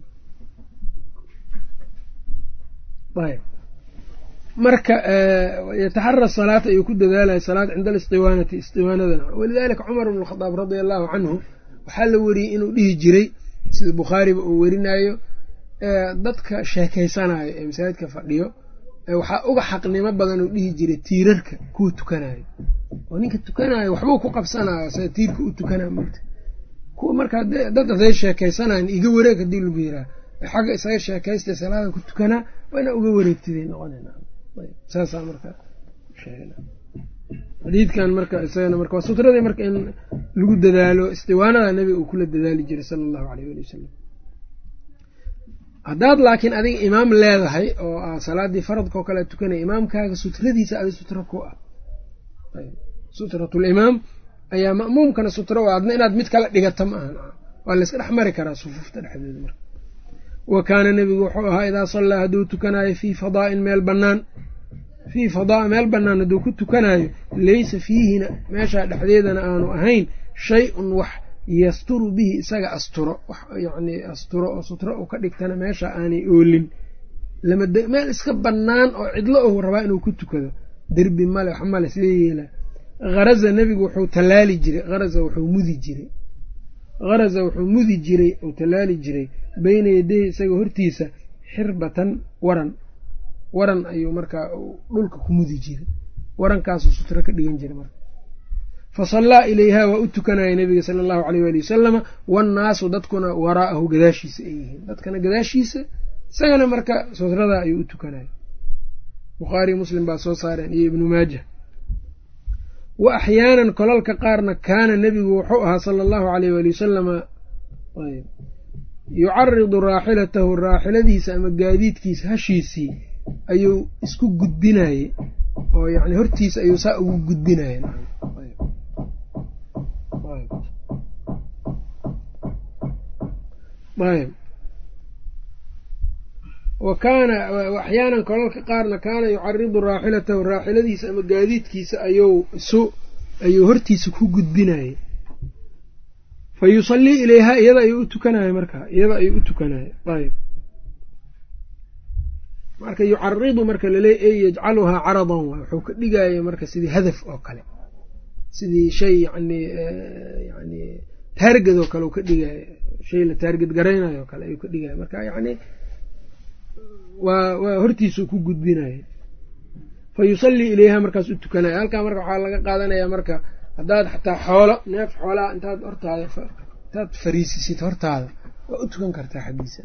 ayb marka yataxara salaata ayuu ku dadaalaya salaad cinda alistiwaanati istiwaanadan walidalika cumar bn khadaab radia allahu canhu waxaa la weriyey inuu dhihi jiray sida bukhaariba uu werinayo dadka sheekeysanayo ee masaajidka fadhiyo waxaa uga xaqnimo badan uu dhihi jiray tiirarka kuwa tukanayo oo ninka tukanayo waxbuu ku qabsanayo sida tiirka u tukanayo mogta kuwa markaa dad haday sheekeysanayan iga wareeg hadii lagu yiraa xagga isaga sheekaystay salaada ku tukanaa waa inaa uga wareegtiday noqonasaasaa marka xadiidkan marka isagana marka waa sutradii marka in lagu dadaalo istiwaanada nebiga uu kula dadaali jiray sala allahu aleyh wali wasalam haddaad laakiin adiga imaam leedahay oo ah salaadii faradka oo kale tukanaya imaamkaaga sutradiisa adi sutra ku ah sutratulimaam ayaa ma'muumkana sutra u adna inaad mid kala dhigata ma ahan waa layska dhex mari karaa sufuufta dhexdeeda marka wa kaana nebigu wuxuu ahaa idaa sallaa hadduu tukanayo fii fadaa'in meel bannaan fii fadaa meel bannaan hadduu ku tukanayo laysa fiihina meeshaa dhexdeedana aanu ahayn shay-un wax yasturu bihi isaga asturo wax yacnii asturo oo sutro uu ka dhigtana meesha aanay oolin meel iska bannaan oo cidlo ou rabaa inuu ku tukado derbi male wax male see yeelaa haraza nebigu wuxuu tallaali jiray haraza wuxuu mudi jiray haraza wuxuu mudi jiray uu tallaali jiray beyna yadayhi isaga hortiisa xirbatan waran waran ayuu markaa dhulka ku mudi jiray warankaasuu sutro ka dhigan jiray marka fa sallaa ilayhaa waa u tukanaya nebiga sala allahu aleyh waali wasalama wannaasu dadkuna waraa'ahu gadaashiisa ay yihiin dadkana gadaashiisa isagana marka sutradaa ayuu u tukanaya bukhaari muslim baa soo saareen iyo ibnu maaja wa axyaanan kolalka qaarna kaana nebigu wuxuu ahaa sala allahu aleyh waali wasalama yucaridu raaxilatahu raaxiladiisa ama gaadiidkiisa hashiisii ayuu isku gudbinayey oo yani hortiisa ayuu saa ugu gudbinaya ayb wa kaana axyaanan kolalka qaarna kaana yucaridu raaxilatahu raaxiladiisa ama gaadiidkiisa ayuu isu ayuu hortiisa ku gudbinayey fa yusallii ilayhaa iyada ayuu u tukanaya markaa iyada ayuu u tukanaya ayb marka yucaridu marka laleey ey yajcaluhaa caradan waay wuxuu ka dhigaya marka sidii hadaf oo kale sidii shay yani yani taarged oo kale uu ka dhigaya shay la taarged garaynayo o kale ayuu ka dhigaya marka yani waa waa hortiisuu ku gudbinaya fa yusallii ilayha markaas u tukanaya halkaa marka waxaa laga qaadanaya marka haddaad xataa xoolo neef xoolaha intaad hortaada intaad fariisisid hortaada waa u tukan kartaa xaggiisa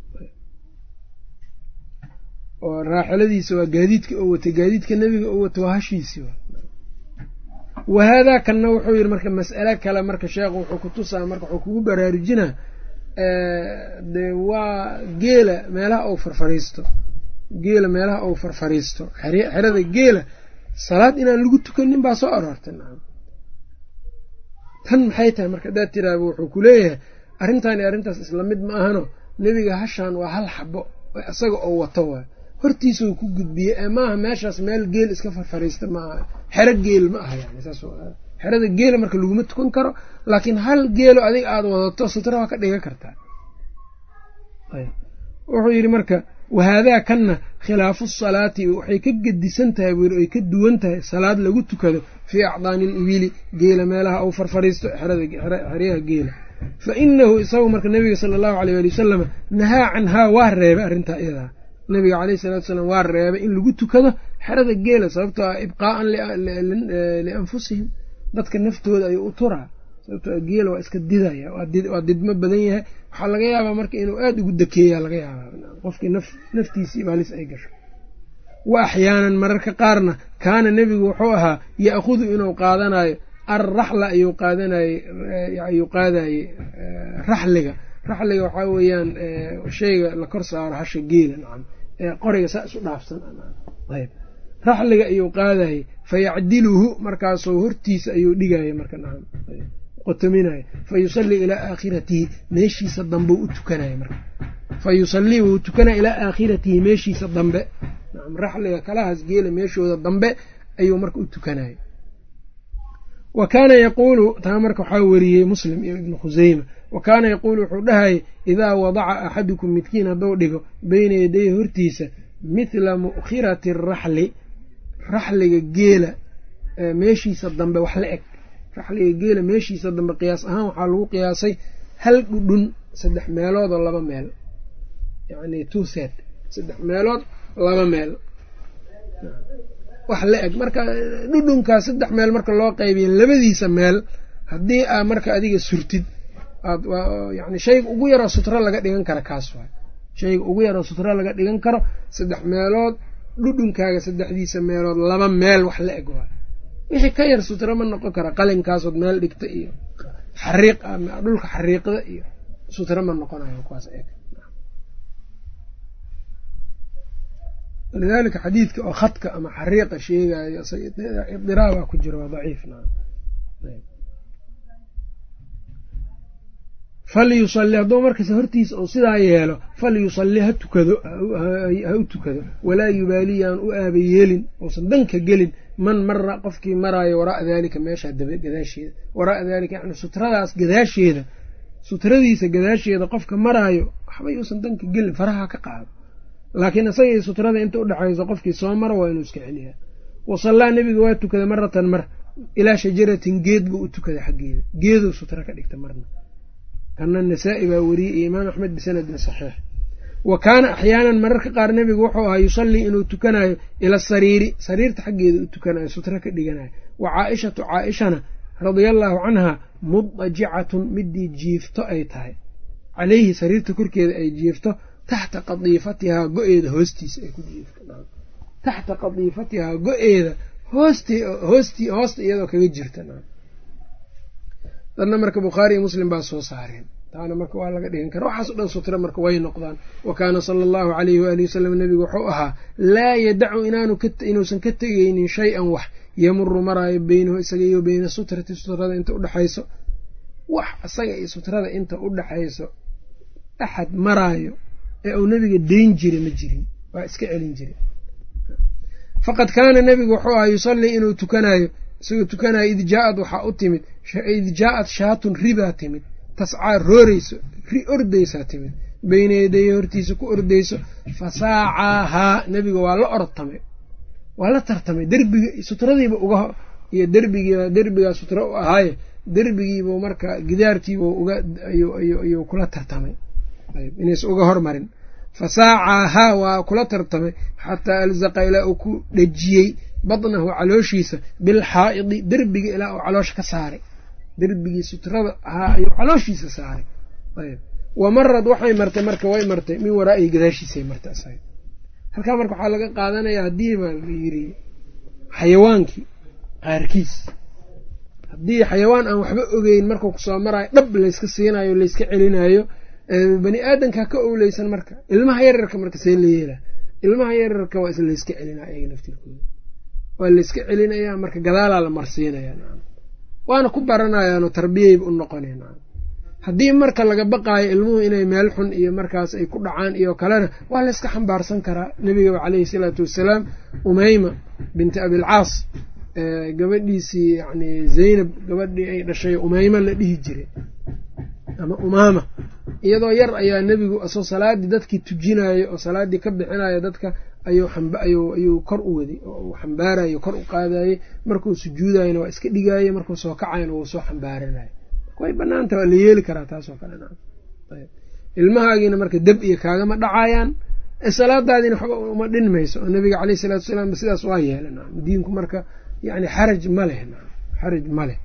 oo raaxiladiisa waa gaadiidka oo watay gaadiidka nebiga oo wato waa hashiisi wa haadaa kanna wuxuu yidhi marka mas'ale kale marka sheekhu wuxuu ku tusaa marka wuxuu kugu baraarujinaa dee waa geela meelaha ou farfariisto geela meelaha ou farfariisto xerada geela salaad inaan lagu tukanin baa soo aroortay nacam tan maxay tahay marka haddaad tiraaba wuxuu ku leeyahay arrintan iyo arrintaas isla mid ma ahano nebiga hashaan waa hal xabo isaga oo wato waay hortiisau ku gudbiyey ee maaha meeshaas meel geel iska farfariista ma aha xero geel ma aha yani saas xerada geela marka laguma tukan karo laakiin hal geelo adiga aada wadato sutra waa ka dhigan kartaa wuxuu yidhi marka wahaadaa kanna khilaafu salaati waxay ka gedisan tahay buu yidhi ay ka duwan tahay salaad lagu tukado fii acdaani il ibili geela meelaha uu farfariisto xeryaha geela fa inahu isagu marka nebiga sala allahu aleyh ali wasalama nahaa canhaa waa reebay arrintaa iyadaa nabiga caleyhi salatu salaam waa reebay in lagu tukado xerada geela sababtoo ah ibqaa'an lianfusihim dadka naftooda ayuu u turaa sababtoo geela waa iska didaya waa didmo badan yahay waxaa laga yaabaa marka inuu aada ugu dakeeya laga yaabaa qofkii naftiisii baalis ay gasho wa axyaanan mararka qaarna kaana nebigu wuxuu ahaa ya'khudu inuu qaadanayo alraxla ayuu qaadanaye ayuu qaadaye raxliga raxliga waxaa weeyaan shayga la kor saaro hasha geela nacam ee qoriga saa isu dhaafsan ayb raxliga ayuu qaadaye fayacdiluhu markaasuu hortiisa ayuu dhigaya marka nacam qotominayo fa yusallii ilaa aakhiratihi meeshiisa dambe u tukanaya marka fa yusallii wuu tukanaya ilaa aakhiratihi meeshiisa dambe nacam raxliga kalahaas geela meeshooda dambe ayuu marka u tukanaya wa kaana yaquulu taa marka waxaa weriyey muslim iyo ibnu khuseyma wa kaana yaquulu wuxuu dhahayay idaa wadaca axadukum midkiin hadduu dhigo beyna yaday hortiisa mithla mu'khirati araxli raxliga geela meeshiisa dambe wax la eg raxliga geela meeshiisa dambe qiyaas ahaan waxaa lagu qiyaasay hal dhudhun saddex meelood oo laba meel yacni two set saddex meelood laba meel wax la eg marka dhudhunkaas saddex meel marka loo qaybiya labadiisa meel haddii aa marka adiga surtid aad yani shayga ugu yaroo sutro laga dhigan karo kaas waay shayga ugu yaroo sutro laga dhigan karo saddex meelood dhudhunkaaga saddexdiisa meelood laba meel wax la eg waay wixii ka yar sutro ma noqon kara qalinkaasood meel dhigta iyo xariiq dhulka xariiqda iyo sutro ma noqonayo kuwaas eg lidalika xadiidka oo khadka ama xariiqa sheegayo idiraabaa ku jira waa daciif falyusalli hadduu markas hortiisa uu sidaa yeelo falyusalli ha tukado ha u tukado walaa yubaaliyaan u aaba yeelin uusan danka gelin man mara qofkii maraayo waraaa daalika meeshaa daba gadaasheeda waraaa daalika yani sutradaas gadaasheeda sutradiisa gadaasheeda qofka maraayo waxbay uusan danka gelin faraha ka qaado laakiin isagii sutrada inta udhexayso qofkii soo maro waa inuu iska celiyaa wasallaa nebiga waa tukada maratan mar ilaa shajaratin geed buu u tukada xaggeeda geeduu sutra ka dhigta marna kana nasaa-i baa weriyey iyo imaam axmed bisanadin saxiix wa kaana axyaanan mararka qaar nebigu wuxuu ahaa yusallii inuu tukanayo ila sariiri sariirta xaggeeda u tukanayo sutra ka dhiganayo wa caaishatu caaishana radia allaahu canha mudajicatun midii jiifto ay tahay caleyhi sariirta korkeeda ay jiifto taxta qadiifatihaa go-eeda hoostiisa ay ku jiifto taxta qadiifatihaa go-eeda hoosti hoosti hoosta iyadoo kaga jirta dadna marka bukhaari iyo muslim baa soo saareen taana marka waa laga dhigan kara waxaas o dhan sutra marka way noqdaan wa kaana sala allahu alayhi waalihi wasalam nebigu wuxuu ahaa laa yadacu inuusan ka tegeynin shay-an wax yamuru maraayo beynahu isaga iyo beyna sutrati sutrada inta udhexayso wax isaga iyo sutrada inta udhexayso axad maraayo ee uu nebiga deyn jira ma jirin waa iska celin jira faqad kaana nebigu wuxuu ahaa yusallii inuu tukanayo isagoo tukanayo id jaa-ad waxaa u timid id jaa-ad shaatun ribaa timid tascaa rooreyso ri ordaysaa timid beyna yadaye hortiisa ku ordayso fasaacaahaa nebiga waa la ortamay waa la tartamay derbiga sutradiiba uga iyo derbigiiba derbigaa sutra u ahaaye derbigiibuu marka gidaarkiibu uga ayuu kula tartamay inaysa uga hormarin fasaacaahaa waa kula tartamay xataa alzaqa ilaa uu ku dhejiyey badnahu calooshiisa bilxaa'idi derbiga ilaa uu caloosha ka saaray derbigii sutrada ahaa ayuu calooshiisa saaray wa marad waxay martay marka way martay min waraa'ihi gadaashiisay martay isaga halkaa marka waxaa laga qaadanayaa haddii baa la yiri xayawaankii qaarkiis haddii xayawaan aan waxba ogeyn markuu kusoo maraayo dhab layska siinayo layska celinayo bani aadamka ka owleysan marka ilmaha yararka marka see la yeelaa ilmaha yararka waa is layska celinaa ayaga laftirkooda waa layska celinayaa marka gadaalaa la marsiinaya waana ku baranayaanoo tarbiyayba u noqoneen haddii marka laga baqaayo ilmuhu inay meel xun iyo markaas ay ku dhacaan iyo kalena waa layska xambaarsan karaa nebigaba caleyhi salaatu wassalaam umeyma binti abilcaas gabadhiisii yani zaynab gabadhii ay dhashay umeyma la dhihi jiray ama umaama iyadoo yar ayaa nebigu asoo salaaddii dadkii tujinayo oo salaaddii ka bixinayo dadka ayuu kor u waday oo uu xambaarayo kor u qaadayey markuu sujuudayona waa iska dhigaaye markuu soo kacayna wuu soo xambaaranayo way banaanta waa la yeeli karaa taasoo kale ilmahaagiina marka deb iyo kaagama dhacayaan salaadaadiina waxba uma dhinmayso oo nabiga caleyh isalaatu wasalaam sidaas waa yeelan diinku marka yani xaraj ma leh xaraj ma leh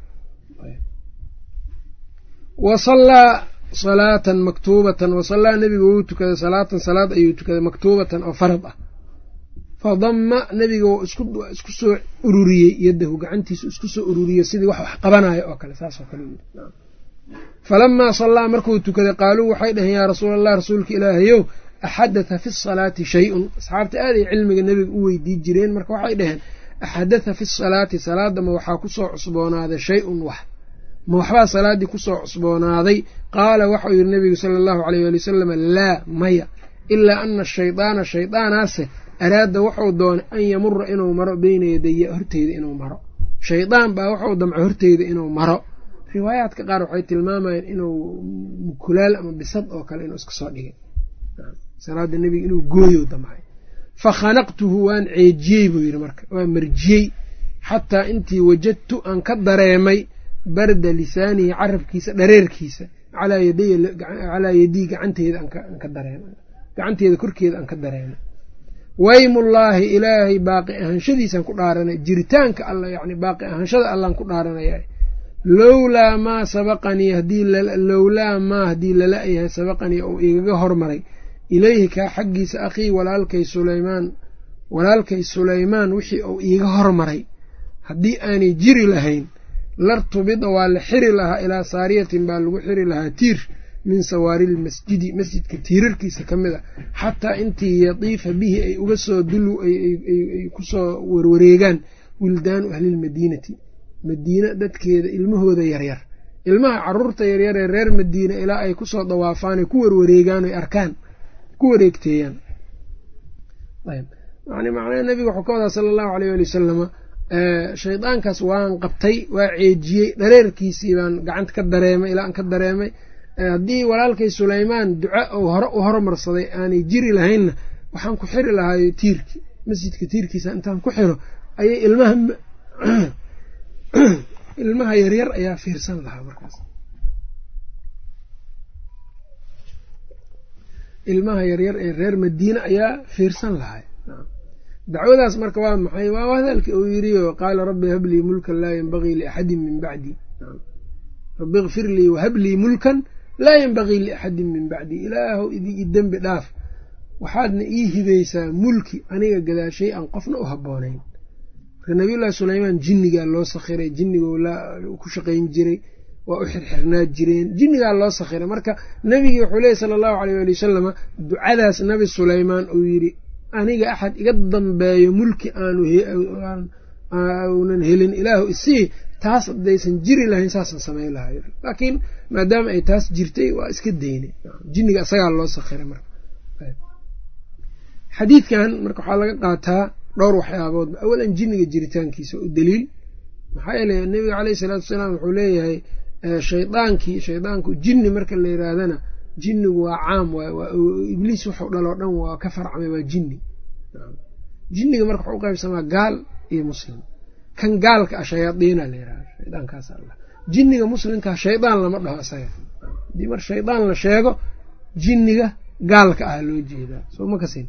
wasallaa salaatan maktuubatan wasallaa nebiga wuu tukaday salaatan salaad ayuu tukaday maktuubatan oo farad ah fadama nebiga wuu isku soo ururiyey yadahu gacantiisu isku soo ururiyey sidii wax wax qabanayo oo kale saasoo kale falamaa sallaa markuu tukaday qaaluu waxay dhaheen yaa rasuul allah rasuulka ilaahayow axadatha fi salaati shay-un asxaabta aad ay cilmiga nebiga u weydii jireen marka waxay dhaheen axadatha fi salaati salaadama waxaa kusoo cusboonaaday shay-un wax ma waxbaa salaaddii kusoo cusboonaaday qaala waxau yidhi nebigu sala allahu aleyh waali wasalam laa maya ilaa ana shaydaana shaydaanaase araada wuxuu doonay an yamura inuu maro beyna yadaya horteyda inuu maro shaydaan baa wuxuu damco horteyda inuu maro riwaayaadka qaar waxay tilmaamayeen inuu mukulaal ama bisad oo kale inuu iska soo dhigay salaada nebiga inuu gooyo damcay fa khanaqtuhu waan ceejiyey buu yidhi marka waan marjiyey xataa intii wajadtu aan ka dareemay barda lisaanihi carabkiisa dhareerkiisa calaa yadii gacanteeda aan ka dareemay gacanteeda korkeeda aan ka dareemay waymullaahi ilaahay baaqi ahaanshadiisaan ku dhaaranay jiritaanka alla yani baaqi ahaanshada allaan ku dhaaranaya lowlaa maa sabaqanii hadii lowlaa maa haddii lala yahay sabaqanii ou igaga hormaray ilayhi kaa xaggiisa akhii walaalkay sulaymaan walaalkay sulaymaan wixii uu iiga hormaray haddii aanay jiri lahayn lartubida waa la xiri lahaa ilaa saariyatin baa lagu xiri lahaa tiir min sawaari lmasjidi masjidka tiirarkiisa ka mid a xataa intii yatiifa bihi ay uga soo dulu ay kusoo warwareegaan wildaanu ahlilmadiinati madiine dadkeeda ilmahooda yaryar ilmaha caruurta yaryar ee reer madiina ilaa ay kusoo dawaafaan ay ku warwareegaan oy arkaan ku wareegteeyaan yani macnaha nabiga wuxuu ka wadaa sala allahu aleyh ali wasalama shaydaankaas waan qabtay waa ceejiyey dhareerkiisii baan gacanta ka dareemay ilaa aan ka dareemay haddii walaalkay sulaymaan duca ou hore u hormarsaday aanay jiri lahaynna waxaan ku xiri lahaayo tiirki masjidka tiirkiisa intaan ku xiro ayay ilmaha ilmaha yaryar ayaa fiirsan lahaa markaas ilmaha yaryar ee reer madiine ayaa fiirsan lahay dacwadaas marka waa maxay waa hadalkii uu yiriyo qaala rabbi hablii mulkan laa yenbagii liaxadin min bacdi rabbi ikfir lii wahablii mulkan laa yenbagii liaxadin min bacdi ilaahow i dembi dhaaf waxaadna ii hibaysaa mulki aniga gadaashay aan qofna u habboonayn marka nabiyullaahi sulaymaan jinnigaa loo sakhiray jinnigo ku shaqayn jiray waa u xirxirnaa jireen jinnigaa loo sakhiray marka nebigii wuxuu leeyay sala allahu aleyh ali wasalama ducadaas nabi sulaymaan uu yidhi aniga axad iga dambeeyo mulki aanunan helin ilaahu isii taas haddaysan jiri lahayn saasaan samayn lahay laakiin maadaama ay taas jirtay waa iska daynay jinniga isagaa loo sakhiray marka xadiidkan marka waxaa laga qaataa dhowr waxyaaboodba awalan jinniga jiritaankiisa u daliil maxaa yeele nebiga caleyhi salaatu wasalaam wuxuu leeyahay shaydaankii shaydaanku jinni marka la yiraahdana jinnigu waa caam ibliis wuxuu dhaloo dhan waa ka farcmay waa jinni jinniga marka waxuu u qaybsamaa gaal iyo muslim kan gaalka ah shayaadiina la yirahda shaydaankaas alla jinniga muslimkaa shaydaan lama dhaho isaga haddii mar shaydaan la sheego jinniga gaalka ah loo jeedaa soo ma kasin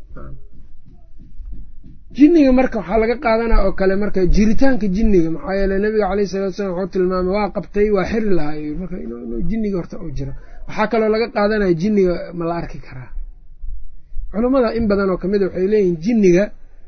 jinniga marka waxaa laga qaadanaa oo kale marka jiritaanka jinniga maxaa yeele nabiga caleyhi salatu salam wuxuu tilmaamay waa qabtay waa xiri lahaay marka inuu jinniga horta u jiro waxaa kaloo laga qaadanaya jinniga ma la arki karaa culammada in badan oo kamid a waxay leeyihin jinniga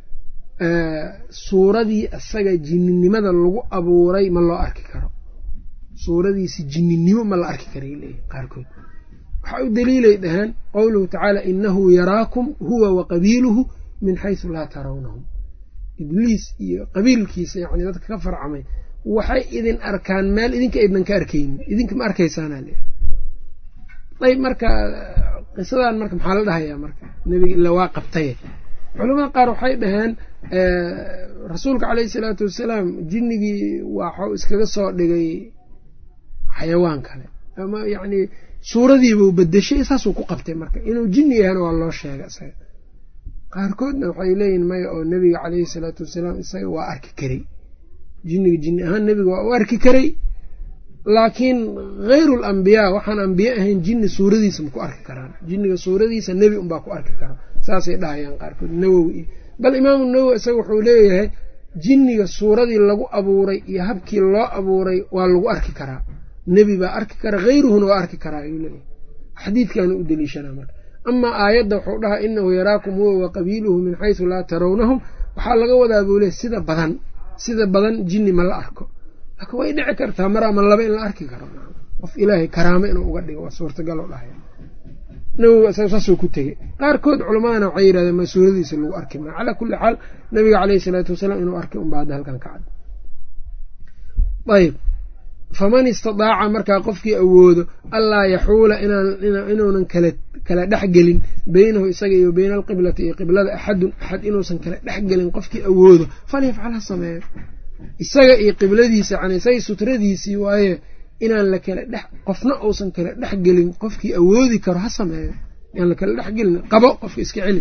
suuradii isaga jinninimada lagu abuuray ma loo arki karo suuradiisi jinninimo ma la arki karay leeyihin qaarkood waxaa u daliilay dhaheen qowluhu tacaala inahu yaraakum huwa wa qabiiluhu min xaysu laa tarawnahum ibliis iyo qabiilkiisa yacni dadka ka farcamay waxay idin arkaan meel idinka idnan ka arkaynin idinka ma arkaysaana le ayb marka qisadan marka maxaa la dhahayaa marka nebiga ila waa qabtaye culamada qaar waxay dhaheen rasuulka caleyhi salaatu wasalaam jinnigii waxau iskaga soo dhigay xayawaan kale ama yacni suuradiibuu bedeshay saasuu ku qabtay marka inuu jinni yahana waa loo sheega isaga qaarkoodna waxay leeyihin maya oo nebiga caleyhi salaatu wasalaam isaga waa arki karay jinniga jinni ahaan nebiga waa u arki karay laakiin hayru lambiyaa waxaan ambiye ahayn jinni suuradiisa ma ku arki karaan jinniga suuradiisa nebi unbaa ku arki karaa saasay dhahayaan qaarkood nawowi iyo bal imaamu nawowi isaga wuxuu leeyahay jinniga suuradii lagu abuuray iyo habkii loo abuuray waa lagu arki karaa nebi baa arki kara hayruhuna waa arki karaa ayuu leeyahay xadiidkaana u deliishanaa marka amaa aayadda wuxuu dhahaa inahu yaraakum huwa wa qabiiluhu min xaysu laa tarawnahum waxaa laga wadaa buu leey sida badan sida badan jinni ma la arko laakiin way dhici kartaa mar ama laba in la arki karo qof ilaahay karaamo inuu uga dhigo waa suurtagal oo dhahaya nawowi isaga saasuu ku tegey qaarkood culammadana waxay yidhahdeen ma suuradiisa lagu arki maa calaa kulli xaal nabiga caleyhi isalaatu wasalaam inuu arkay unbaa hadda halkan ka cad ayb faman istadaaca markaa qofkii awoodo allaa yaxuula inuunan kala dhexgelin beynahu isaga iyo beyna alqiblati iyo qiblada axadun axad inuusan kala dhexgelin qofkii awoodo falyafcal ha sameeyo isaga iyo qibladiisa yani isaga sutradiisii waaye inaan la kala dhex qofna uusan kala dhexgelin qofkii awoodi karo ha sameeyo inaan la kala dhexgelin qabo qofka iska celi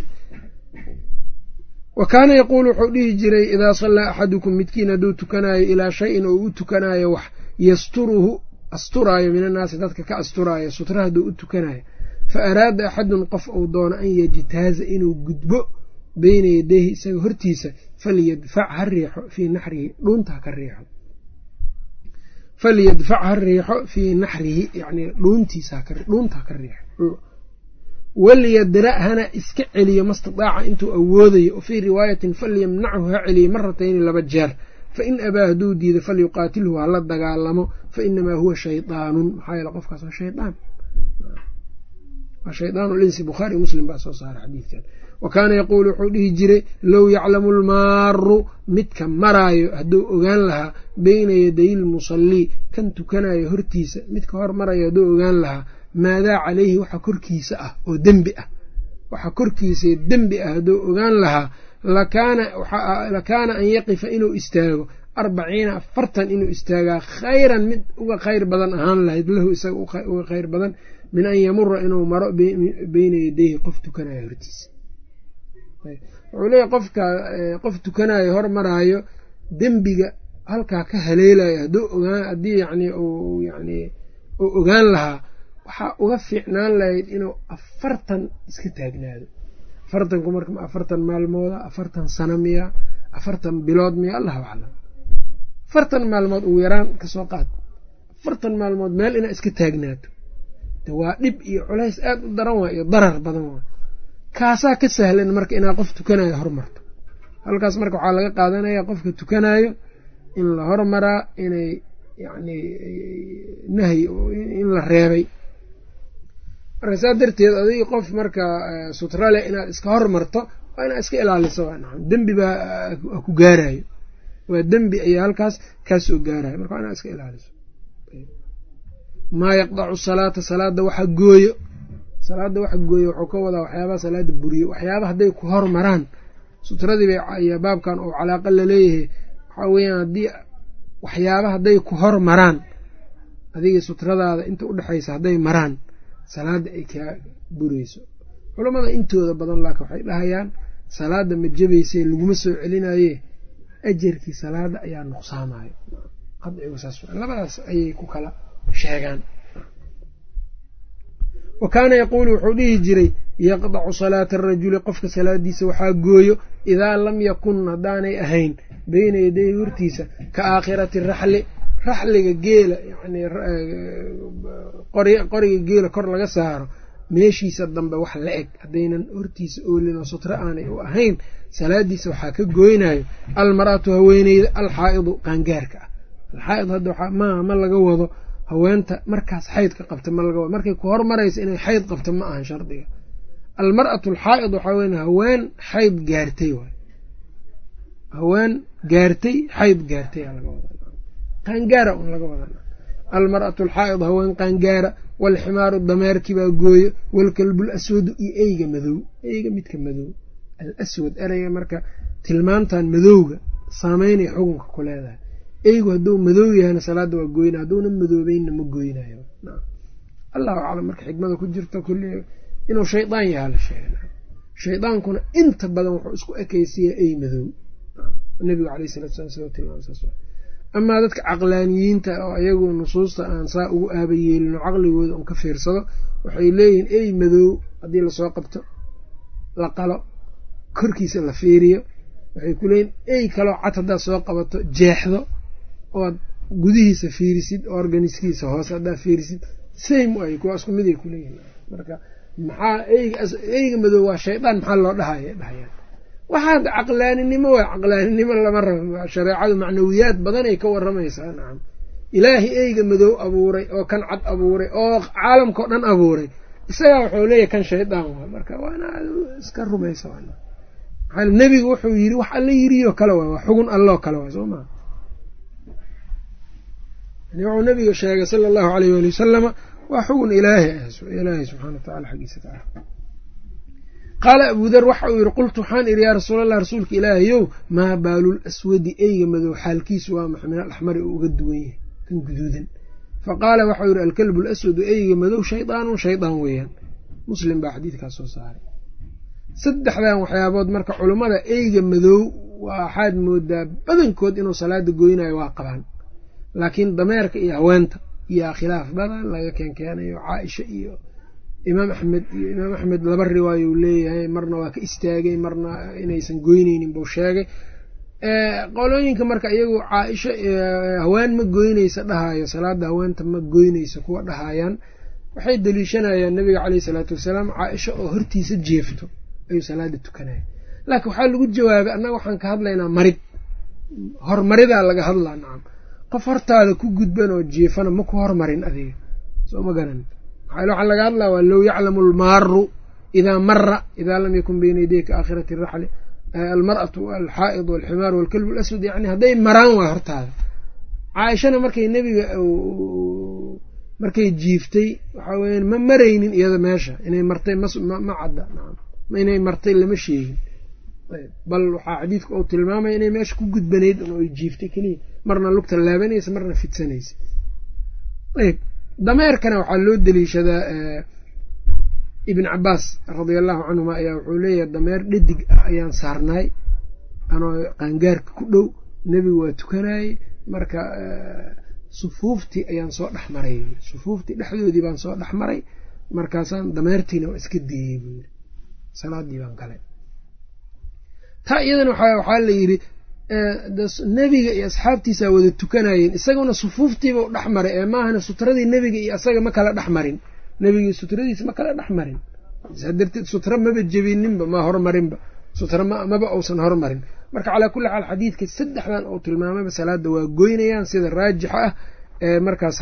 wa kaana yaquulu wuxuu dhihi jiray idaa sallaa axadukum midkiin hadduu tukanaayo ilaa shayin oo u tukanaayo wax yasturuhu asturaayo min annaasi dadka ka asturaayo sutra hadduu u tukanayo fa araada axadun qof uu doono an yajtaaza inuu gudbo beyna yadayhi isaga hortiisa falyadfac ha riixo fii naxrihi dhuunta haka riixo falyadfac ha riixo fii naxrihi yani dhuuntiisa dhuunta haka riixo walyadra' hana iska celiyo mastidaaca intuu awoodayo fii riwaayatin falyamnachu ha celiyo maratayni laba jeer fain abaa hadduu diido falyuqaatilhu hala dagaalamo fainamaa huwa shaydaanun maxaa yeele qofkaas waa shaydaan waa shaydaan linsi bukhaari muslim baa soo saara xadiidkan wa kaana yaquulu wuxuu dhihi jiray low yaclamu lmaaru midka maraayo hadduu ogaan lahaa beyna yaday lmusallii kan tukanayo hortiisa midka hor marayo hadduu ogaan lahaa maadaa calayhi waxa korkiisa ah oo dembi ah waxa korkiisa dembi ah hadduu ogaan lahaa lakaana an yaqifa inuu istaago arbaciina afartan inuu istaagaa khayran mid uga khayr badan ahaan lahayd lahu isaga uga khayr badan min an yamura inuu maro beyna yadayhi qof tukanayo hortiisa wuxuu leeyahy qofka qof tukanayo hor maraayo dembiga halkaa ka haleelayo hadduu ogaan haddii yani uu yani uu ogaan lahaa waxaa uga fiicnaan lahayd inuu afartan iska taagnaado afartanku marka afartan maalmooda afartan sano miya afartan bilood miya allahu aclam afartan maalmood ugu yaraan kasoo qaad afartan maalmood meel inaa iska taagnaato de waa dhib iyo culays aad u daran waa iyo darar badan waa kaasaa ka sahlan marka inaa qof tukanayo hormarto halkaas marka waxaa laga qaadanaya qofka tukanayo in la hormaraa inay yacni nahyi in la reebay marka saa darteed adig qof marka sutrale inaad iska hormarto waa inaad iska ilaaliso dembi baa ku gaarayo waa dembi ayaa halkaas kaasoo gaarayo marka waa inaad iska ilaaliso maa yaqdacu salaata salaada waxa gooyo salaada waxa gooyo wuxuu ka wadaa waxyaabaha salaada buriyo waxyaaba hadday ku hormaraan sutradii bay ayaa baabkan oo calaaqa laleeyahay waxaa weeyaan haddii waxyaaba hadday ku hormaraan adiga sutradaada inta udhexaysa hadday maraan salaada ay kaa bureyso culammada intooda badan laakiin waxay dhahayaan salaada ma jabaysee laguma soo celinaye ajarkii salaada ayaa nuqsaamayo qadcigu saas labadaas ayay ku kala sheegaan wa kaana yaquulu wuxuu dhihi jiray yaqdacu salaata arajuli qofka salaadiisa waxaa gooyo idaa lam yakun haddaanay ahayn beyna yadayhi hortiisa ka aakhirati raxli raxliga geela yani qoriga geela kor laga saaro meeshiisa dambe wax la eg haddaynan hortiisa oolin oo sutro aanay u ahayn salaadiisa waxaa ka gooynayo almar'atu haweeneyda alxaa'idu qaangaarka ah alxaa'id hadda maaha ma laga wado haweenta markaas xaydka qabta ma laga wado markay ku hormaraysa inay xayd qabta ma ahan shardiga almar'atu alxaa'id waxaa weya haween xayd gaartay waay haween gaartay xayd gaartay aa laga wada qaangaara un laga wada almar'atu alxaa'id haween qaangaara waalximaaru dameerkii baa gooyo waalkalbul aswadu iyo eyga madow eyga midka madow al aswad ereyga marka tilmaantan madowga saameynay xukunka ku leedahay eygu hadduu madow yahayna salaada waa gooyna hadduuna madoobeynna ma gooynayo allahu aclam marka xikmada ku jirta kulli inuu shaydaan yahaa la sheega shaydaankuna inta badan wuxuu isku ekaysiyaa ey madow nabigu aleyh salatu sala sl tilmaam saas amaa dadka caqlaaniyiinta oo ayagu nusuusta aan saa ugu aaba yeelin oo caqligooda un ka fiirsado waxay leeyihiin ey madow haddii lasoo qabto la qalo korkiisa la fiiriyo waxay ku leeyihin ey kaloo cad haddaad soo qabato jeexdo ood gudihiisa fiirisid organiskiisa hoose haddaad fiirisid same ay kuwa isku mid ay kuleeyihin marka maxaa eyga eyga madow waa shaydaan maxaa loo dhahaya dhahayaan waxaad caqlaaninimo waa caqlaaninimo lama rabo shareecadu macnawiyaad badan ay ka waramaysaa nacam ilaahay eyga madow abuuray oo kan cad abuuray oo caalamkao dhan abuuray isagaa wuxuu leeyahy kan shaydaan waa marka waana iska rumaysa maxaa nebigu wuxuu yidhi wax alla yiriyo kale waay waa xugun alloo kale waay soo maa yani wuxuu nabiga sheegay sala allahu alayh wali wasalama waa xugun ilaahi ah ilaahay subxana wa tacala xaggiisa taala qaala abu dar waxa uu yidhi qultu waxaan idhi yaa rasuulallah rasuulka ilaahayow maa baalul aswadi eyga madow xaalkiisu waa maxa min alaxmari oo uga duwan yahay kan guduudan fa qaala waxau yidhi alkalbu alaswadu eyga madow shaydaanun shaydaan weeyaan muslim baa xadiidkaas soo saaray saddexdan waxyaabood marka culummada eyga madow waxaad moodaa badankood inuu salaada goynayo waa qabaan laakiin dameerka iyo haweenta iyaa khilaaf badan laga keenkeenayo caaisha iyo imaam axmed iyo imaam axmed laba riwaayo uu leeyahay marna waa ka istaagay marna inaysan goyneynin buu sheegay qolooyinka marka iyagu caaisha haween ma goyneysa dhahayo salaada haweenta ma goyneysa kuwa dhahayaan waxay daliishanayaan nabiga caleyhi salaatu wasalaam caaisha oo hortiisa jeefto ayuu salaada tukanaya laakiin waxaa lagu jawaabay annaga waxaan ka hadlaynaa marid hormaridaa laga hadlaa nacam qof hortaada ku gudban oo jeefana ma ku hormarin adiga soo ma garan maxaa waxaa laga hadlaa waa low yaclamu almaaru idaa mara idaa lam yakun bayna yadayka aakhirati raxli almar'atu alxaa'id walximaaru walkalbu alaswad yani hadday maraan waa hortaada caaishana markay nebiga markay jiiftay waxaa weyaan ma maraynin iyada meesha inay martay ma cadda inay martay lama sheegin bal waxaa xadiidku uu tilmaamaya inay meesha ku gudbanayd ay jiiftay keliya marna lugta laabanaysa marna fidsanaysa ayb dameerkana waxaa loo deliishadaa ibn cabaas radia allahu canhuma ayaa wuxuu leeyahay dameer dhadig ah ayaan saarnaay anoo qaangaarka ku dhow nebigu waa tukanayey marka sufuuftii ayaan soo dhex maray sufuuftii dhexdoodii baan soo dhex maray markaasaan dameertiina waa iska deeyey buu yiri salaadii baan galay taa iyadana waxaa la yidhi nebiga iyo asxaabtiisaa wada tukanayeen isaguna sufuuftiiba u dhex maray ee maahana sutradii nebiga iyo isaga ma kala dhex marin nebigii sutradiisa ma kala dhex marin saa darteed sutra maba jebininba ma hormarinba sutra maba uusan hormarin marka calaa kulli xaal xadiidka saddexdan uu tilmaamayba salaada waa goynayaan sida raajixa ah ee markaa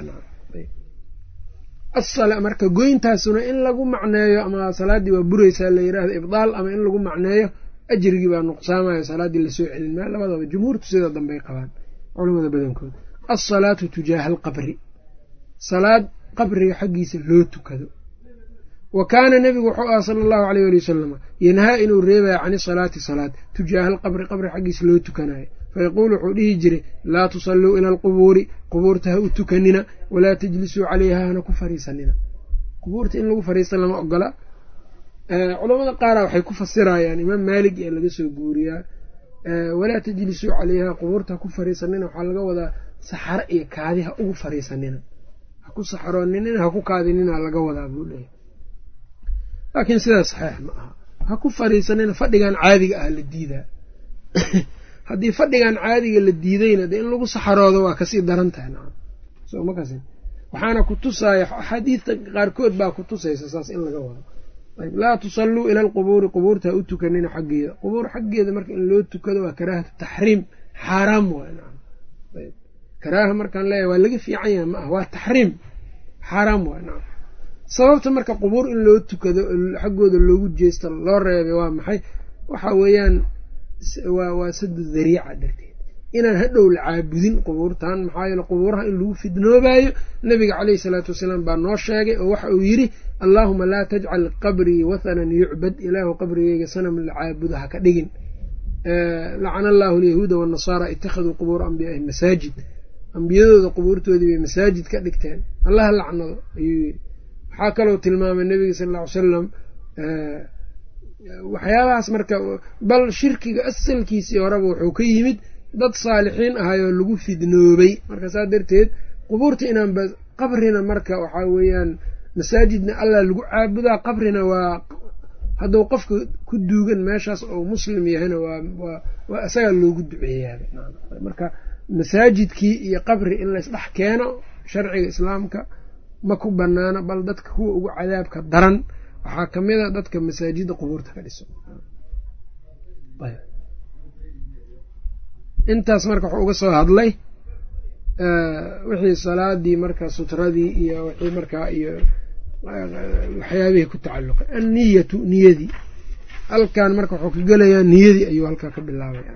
saxiixa ah marka goyntaasuna in lagu macneeyo ama salaaddii waa buraysaa la yidhaahdo ibdaal ama in lagu macneeyo ajrigii baa nuqsaamayo salaaddii lasoo celin maa labadaba jumhuurtu sida dambey qabaan culamada badankooda alsalaatu tujaaha alqabri salaad qabriga xaggiisa loo tukado wa kaana nebigu wuxuu aha sala allahu aleyh ali wasalama yanhaa inuu reebaya can isalaati salaad tujaaha alqabri qabri xaggiisa loo tukanayo fayaquulu wuxuu dhihi jiray laa tusalluu ila alqubuuri qubuurta ha u tukanina walaa tajlisuu caleyha hana ku fariisanina qubuurta in lagu fariista lama ogola culamada qaara waxay ku fasirayaan imaam maalik ee laga soo guuriyaa walaa tajlisuu caleyha qubuurta ha ku fariisanina waxaa laga wadaa saxaro iyo kaadi ha ugu fariisanina ha ku saxarooninina ha ku kaadinina laga wadaa buu leeyahy laakiin sidaas saxiix ma aha ha ku fariisanina fadhigan caadiga ah la diidaa haddii fadhigan caadiga la diidayna dee in lagu saxaroodo waa kasii daran tahay nacam soo ma kasin waxaana ku tusaaya axaadiidta qaarkood baa ku tusaysa saas in laga wado ayb laa tusalluu ila alqubuuri qubuurta ha u tukanina xaggeeda qubuur xaggeeda marka in loo tukado waa karaahatu taxriim xaaraam waay nacam ayb karaaha markaan leeyahay waa laga fiican yahay ma ah waa taxriim xaaraam waay nacam sababta marka qubuur in loo tukado xaggooda loogu jeesto loo reebay waa maxay waxa weeyaan waa sadu dariica darteed inaan hadhow la caabudin qubuurtan maxaa yeele qubuuraha in lagu fidnoobaayo nabiga caleyhi salaatu wasalaam baa noo sheegay oo waxa uu yidhi allaahuma laa tajcal qabrii wathanan yucbad ilaahu qabrigeyga sanam la caabudo ha ka dhigin lacana allaahu alyahuuda waannasaara ittakhaduu qubuura ambiyaaihi masaajid ambiyadooda qubuurtoodii bay masaajid ka dhigteen allaha lacnado ayuu yidhi waxaa kaloo tilmaamay nabiga sal ll ly salam waxyaabahaas marka bal shirkiga asalkiisii horeba wuxuu ka yimid dad saalixiin ahayoo lagu fidnoobay marka saas darteed qubuurta inaanba qabrina marka waxaa weeyaan masaajidna allah lagu caabudaa qabrina waa hadduu qofka ku duugan meeshaas oo muslim yahayna waa isagaa loogu duceeyaaba marka masaajidkii iyo qabri in laysdhex keeno sharciga islaamka ma ku banaano bal dadka kuwa ugu cadaabka daran waxaa ka mid a dadka masaajidda qubuurta ka dhiso intaas marka wuxuu uga soo hadlay wixii salaadii marka sutradii iyo wixii markaa iyo waxyaabihii ku tacalluqay anniyatu niyadii halkan marka wuxuu ka gelayaa niyadii ayuu halkaa ka bilaabaya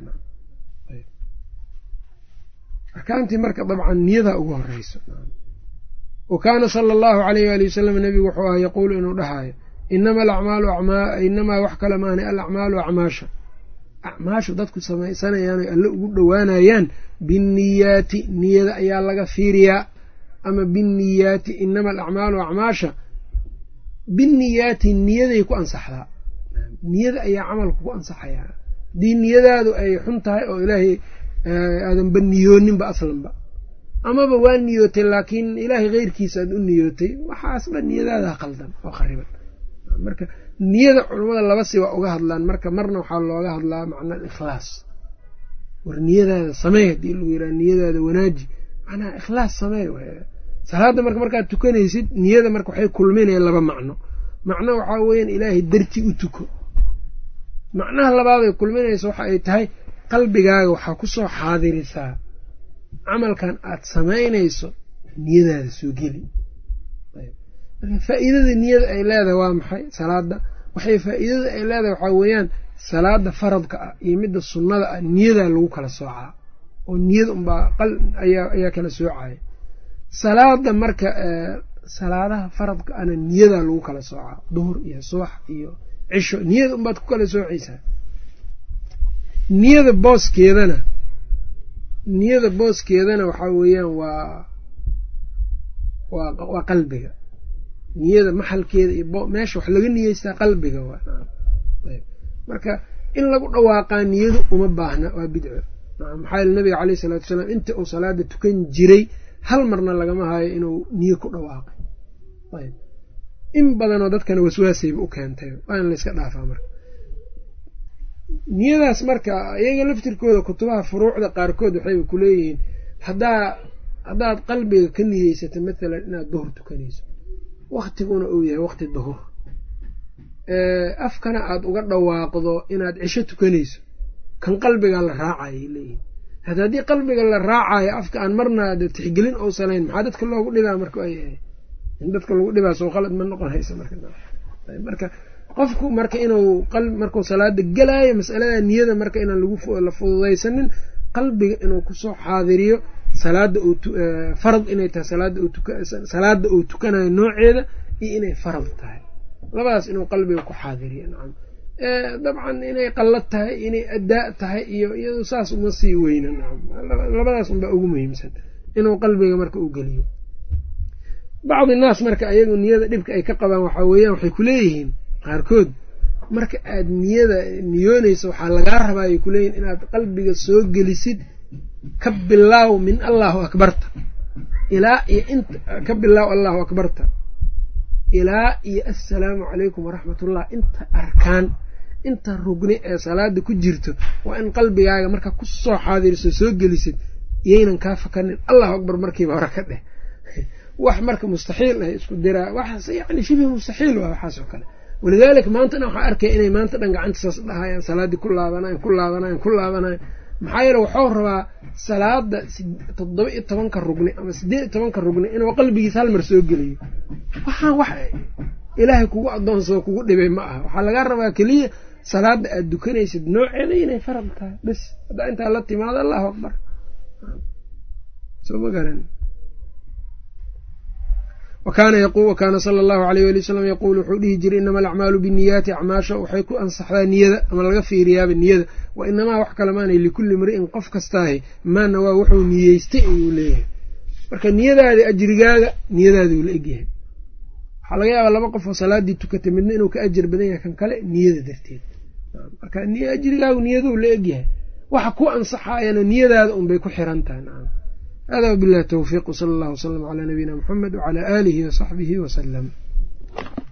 arkaantii marka dabcan niyadaa ugu horeyso wa kaana sala allahu alayh waali wasalam nebigu wuxuu ah yaquulu inuu dhahaayo inama alacmaalu inamaa wax kale maani alacmaalu acmaasha acmaashu dadku samaysanayaan oy alle ugu dhowaanayaan binniyaati niyada ayaa laga fiiriyaa ama binniyaati inama alacmaalu acmaasha binniyaati niyaday ku ansaxdaa niyada ayaa camalku ku ansaxayaa haddii niyadaadu ay xun tahay oo ilaahay aadanba niyooninba aslanba amaba waa niyootay laakiin ilaahay keyrkiisa aad u niyootay waxaasba niyadaada qaldan oo khariban marka niyada culammada laba si waa uga hadlaan marka marna waxaa looga hadlaa macna alikhlaas war niyadaada samey haddii lagu yiraha niyadaada wanaaji macnaha ikhlaas samey salaadda marka markaad tukanaysid niyada marka waxay kulminaya laba macno macno waxaa weeyaan ilaahay darti u tuko macnaha labaaday kulminaysa waxa ay tahay qalbigaaga waxaa ku soo xaadirisaa camalkan aad samaynayso niyadaada soo geli faa'iidada niyada ay leedahay waa maxay salaada waxay faa'iidada ay leedahay waxaa weeyaan salaada faradka ah iyo midda sunnada ah niyadaa lagu kala soocaa oo niyada unbaa ayaa kala soocaya salaada marka salaadaha faradka ana niyadaa lagu kala soocaa duhur iyo subax iyo cisho niyada unbaad ku kala soocaysaa niyada booskeedana niyada booskeedana waxaa weeyaan waa waa qalbiga niyada maxalkeeda iyo meesha wax laga niyeystaa qalbiga marka in lagu dhawaaqaa niyadu uma baahna waa bidco maxaa yele nabiga caleyh isalaatu wasalaam inta uu salaada tukan jiray hal marna lagama hayo inuu niyo ku dhawaaqay ayb in badanoo dadkana waswaasayba u keentay waa in layska dhaafaa marka niyadaas marka iyaga laftirkooda kutubaha furuucda qaarkood waxayba kuleeyihiin haddaa haddaad qalbiga ka niyeysato mathalan inaad duhur tukanayso waktiguna uu yahay wakti duhur afkana aada uga dhawaaqdo inaad cisho tukanayso kan qalbiga la raacayay leeyihin hada haddii qalbiga la raacayo afka aan marna tixgelin ousanayn maxaa dadka loogu dhibaa marka ay in dadka lagu dhibaa soo qalad ma noqonaysa marka qofku marka inuu markuu salaada gelaayo masalada niyada marka inaan la fududaysanin qalbiga inuu kusoo xaadiriyo salaada farad inay tahay salaada uu tukanayo nooceeda iyo inay farad tahay labadaas inuu qalbiga ku xaadiriyo nacam dabcan inay qallad tahay inay adaa tahay iyo iyado saas uma sii weyna nacam labadaas unbaa ugu muhiimsan inuu qalbiga marka u geliyo bacdi naas marka ayagu niyada dhibka ay ka qabaan waxaa weeyaan waxay kuleeyihiin qaarkood marka aad niyada niyoonayso waxaa lagaa rabaa ay kuleeyihin inaad qalbiga soo gelisid ka bilaaw min allahu akbarta ilaa iyo int ka bilaaw allahu akbarta ilaa iyo assalaamu calaykum waraxmatullah inta arkaan inta rugni ee salaada ku jirto waa in qalbigaaga marka ku soo xaadiriso soo gelisid iyaynan kaa fakanin allahu akbar markiiba hore ka dheh wax marka mustaxiil ah isku diraa waxaas yani shibih mustaxiil waa waxaas oo kale walidaalika maantana waxaa arkaya inay maanta dhan gacanta saas dhahayaan salaaddii ku laabanayan ku laabanayan ku laabanayan maxaa yeele waxuu rabaa salaada toddoba iyo tobanka rugni ama siddeed iyo tobanka rugni inuu qalbigiisa hal mar soo geliyo waxaan wax ilaahay kugu addoonsoo kugu dhibay ma aha waxaa lagaa rabaa keliya salaada aad dukanaysid nooceeda inay farad tahay bes haddaa intaa la timaado allahu akbar soo ma garan wakaana sala allahu alayh wali wasalam yaquul wuxuu dhihi jiray inama alacmaalu binniyaati acmaasha waxay ku ansaxdaa niyada ama laga fiiriyaaba niyada wa inamaa wax kale maanay likulli imri'in qof kastaahi maa nawaa wuxuu niyeystay ayuu leeyahay marka niyadaada ajrigaaga niyadaaduu la egyahay waxaa laga yaabaa laba qof oo salaadii tukatay midna inuu ka ajar badan yahay kan kale niyada darteed marka ajrigaagu niyaduu la egyahay waxa ku ansaxaayana niyadaada unbay ku xiran tahay nacam hada wabillahi towfiiq wsala allah wslam calaa nabiyina muxamed wacalaa aalihi wasaxbihi wasalam